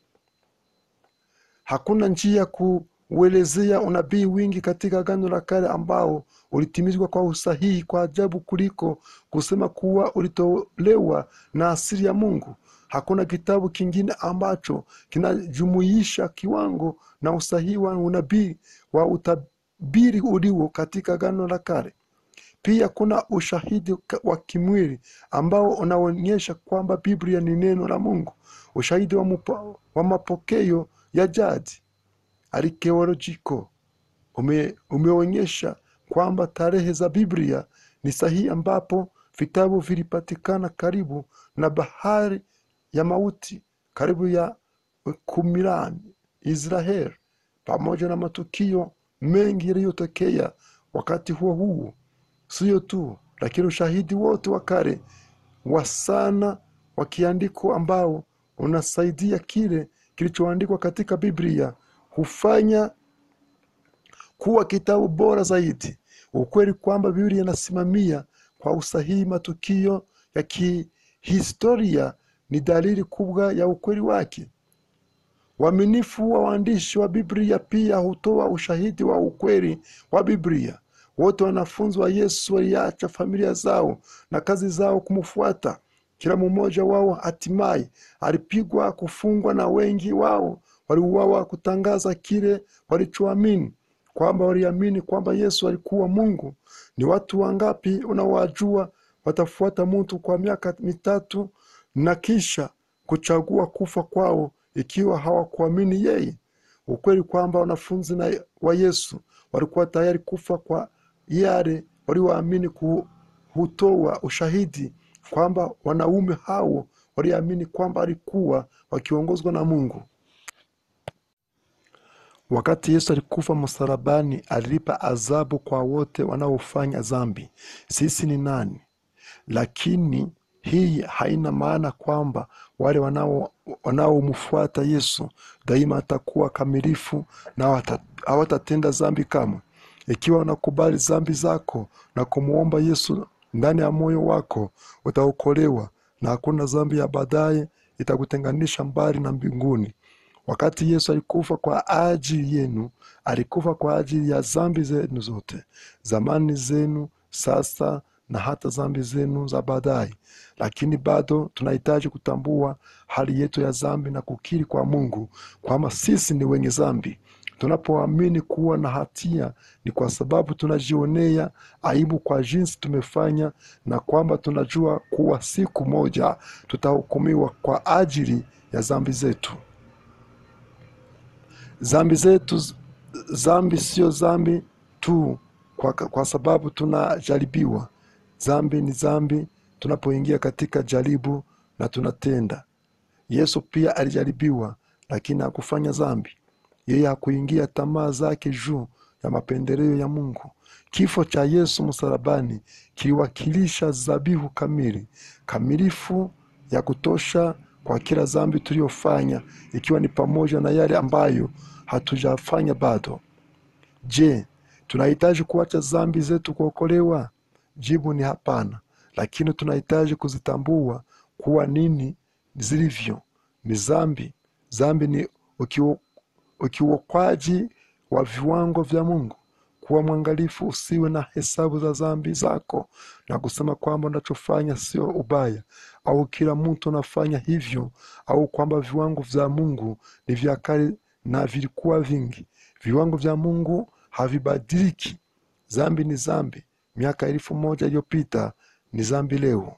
Hakuna njia ya kuuelezea unabii wingi katika Agano la Kale ambao ulitimizwa kwa usahihi kwa ajabu kuliko kusema kuwa ulitolewa na asili ya Mungu. Hakuna kitabu kingine ambacho kinajumuisha kiwango na usahihi wa unabii wa utabiri ulio katika Agano la Kale. Pia kuna ushahidi ka- wa kimwili ambao unaonyesha kwamba Biblia ni neno la Mungu. Ushahidi wa, mupo, wa mapokeo ya jadi arkeolojiko ume, umeonyesha kwamba tarehe za Biblia ni sahihi, ambapo vitabu vilipatikana karibu na bahari ya mauti, karibu ya Qumran, Israel, pamoja na matukio mengi yaliyotokea wakati huo huo. Sio tu lakini ushahidi wote wa kale wa sana wa kiandiko ambao unasaidia kile kilichoandikwa katika Biblia hufanya kuwa kitabu bora zaidi. Ukweli kwamba Biblia inasimamia kwa usahihi matukio ya kihistoria ni dalili kubwa ya ukweli wake. Uaminifu wa waandishi wa Biblia pia hutoa ushahidi wa ukweli wa Biblia. Wote wanafunzi wa Yesu waliacha familia zao na kazi zao kumfuata. Kila mmoja wao hatimaye alipigwa, kufungwa, na wengi wao waliuawa kutangaza kile walichoamini, kwamba waliamini kwamba Yesu alikuwa Mungu. Ni watu wangapi unawajua watafuata mtu kwa miaka mitatu na kisha kuchagua kufa kwao ikiwa hawakuamini yeye? Ukweli kwamba wanafunzi na wa Yesu walikuwa tayari kufa kwa yale walioamini ku- hutoa ushahidi kwamba wanaume hao waliamini kwamba walikuwa wakiongozwa na Mungu. Wakati Yesu alikufa msalabani, alilipa adhabu kwa wote wanaofanya dhambi. Sisi ni nani? Lakini hii haina maana kwamba wale wanao- wanaomfuata Yesu daima atakuwa kamilifu na hawata- hawatatenda dhambi kamwe. Ikiwa unakubali dhambi zako na kumwomba Yesu ndani ya moyo wako, utaokolewa na hakuna dhambi ya baadaye itakutenganisha mbali na mbinguni. Wakati Yesu alikufa kwa ajili yenu, alikufa kwa ajili ya dhambi zenu zote, zamani zenu, sasa na hata dhambi zenu za baadaye. Lakini bado tunahitaji kutambua hali yetu ya dhambi na kukiri kwa Mungu kwamba sisi ni wenye dhambi. Tunapoamini kuwa na hatia ni kwa sababu tunajionea aibu kwa jinsi tumefanya, na kwamba tunajua kuwa siku moja tutahukumiwa kwa ajili ya dhambi zetu. Dhambi zetu, dhambi sio dhambi tu kwa, kwa sababu tunajaribiwa. Dhambi ni dhambi tunapoingia katika jaribu na tunatenda. Yesu pia alijaribiwa, lakini hakufanya dhambi. Yeye hakuingia tamaa zake juu ya mapendeleo ya Mungu. Kifo cha Yesu msalabani kiliwakilisha dhabihu kamili, kamilifu ya kutosha kwa kila dhambi tuliyofanya, ikiwa ni pamoja na yale ambayo hatujafanya bado. Je, tunahitaji kuacha dhambi zetu kuokolewa? Jibu ni hapana, lakini tunahitaji kuzitambua kuwa nini zilivyo. Ni dhambi. Dhambi ni ukiu- ukiukwaji wa viwango vya Mungu. Kuwa mwangalifu, usiwe na hesabu za dhambi zako na kusema kwamba unachofanya sio ubaya, au kila mtu anafanya hivyo, au kwamba viwango vya Mungu ni vya kale na vilikuwa vingi. Viwango vya Mungu havibadiliki. Dhambi ni dhambi. Miaka elfu moja iliyopita ni dhambi leo.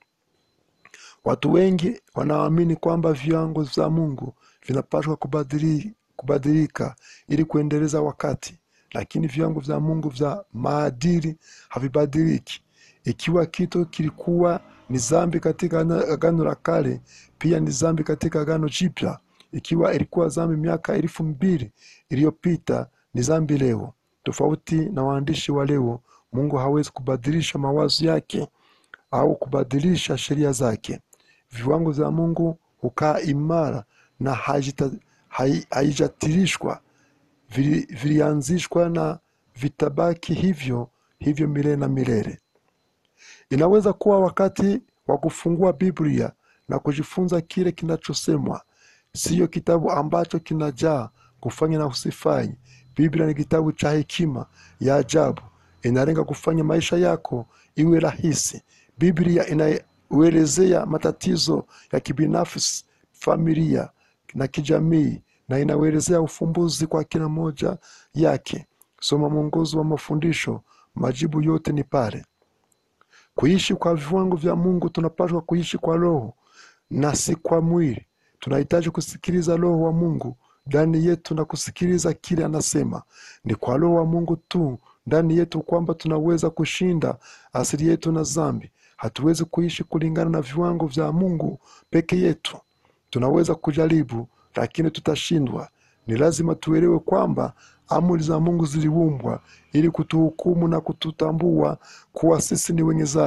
Watu wengi wanaamini kwamba viwango vya Mungu vinapaswa kubadili, kubadilika ili kuendeleza wakati, lakini viwango vya Mungu vya maadili havibadiliki. Ikiwa kitu kilikuwa ni dhambi katika Agano Agano la Kale, pia ni dhambi katika Agano Jipya. Ikiwa ilikuwa dhambi miaka elfu mbili iliyopita, ni dhambi leo. Tofauti na waandishi wa leo, Mungu hawezi kubadilisha mawazo yake au kubadilisha sheria zake. Viwango vya Mungu hukaa imara na haijita- hai- haijatirishwa. Vili- Vilianzishwa na vitabaki hivyo hivyo milele na milele. Inaweza kuwa wakati wa kufungua Biblia na kujifunza kile kinachosemwa, siyo kitabu ambacho kinajaa kufanya na usifanye. Biblia ni kitabu cha hekima ya ajabu, inalenga kufanya maisha yako iwe rahisi. Biblia inauelezea matatizo ya kibinafsi, familia na kijamii, na inauelezea ufumbuzi kwa kila moja yake. Soma mwongozo wa mafundisho, majibu yote ni pale. Kuishi kwa viwango vya Mungu, tunapaswa kuishi kwa Roho na si kwa mwili. Tunahitaji kusikiliza Roho wa Mungu ndani yetu na kusikiliza kile anasema. Ni kwa Roho wa Mungu tu ndani yetu kwamba tunaweza kushinda asili yetu na dhambi. Hatuwezi kuishi kulingana na viwango vya Mungu peke yetu. Tunaweza kujaribu, lakini tutashindwa. Ni lazima tuelewe kwamba amri za Mungu ziliumbwa ili kutuhukumu na kututambua kuwa sisi ni wenye dhambi.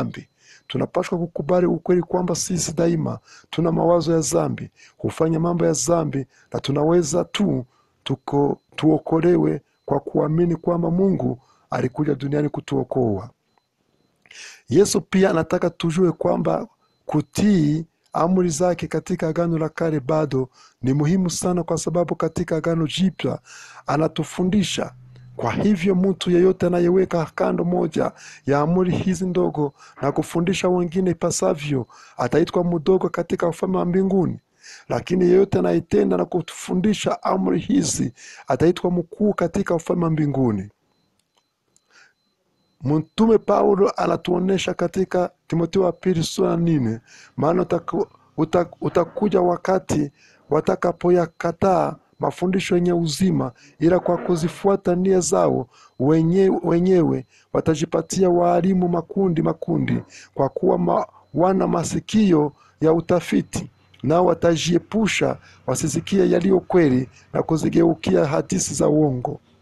tunapaswa kukubali ukweli kwamba sisi daima tuna mawazo ya zambi hufanya mambo ya zambi na tunaweza tu tuko, tuokolewe kwa kuamini kwamba mungu alikuja duniani kutuokoa yesu pia anataka tujue kwamba kutii amri zake katika agano la kale bado ni muhimu sana kwa sababu katika agano jipya anatufundisha kwa hivyo mtu yeyote anayeweka kando moja ya amri hizi ndogo na kufundisha wengine ipasavyo ataitwa mdogo katika ufalme wa mbinguni lakini yeyote anayetenda na kufundisha amri hizi ataitwa mkuu katika ufalme wa mbinguni mtume paulo anatuonyesha katika timotheo wa pili sura nne maana utaku, uta, utakuja wakati watakapoyakataa mafundisho yenye uzima ila kwa kuzifuata nia zao wenye, wenyewe watajipatia waalimu makundi makundi kwa kuwa ma, wana masikio ya utafiti nao watajiepusha wasisikie yaliyo kweli na kuzigeukia hadisi za uongo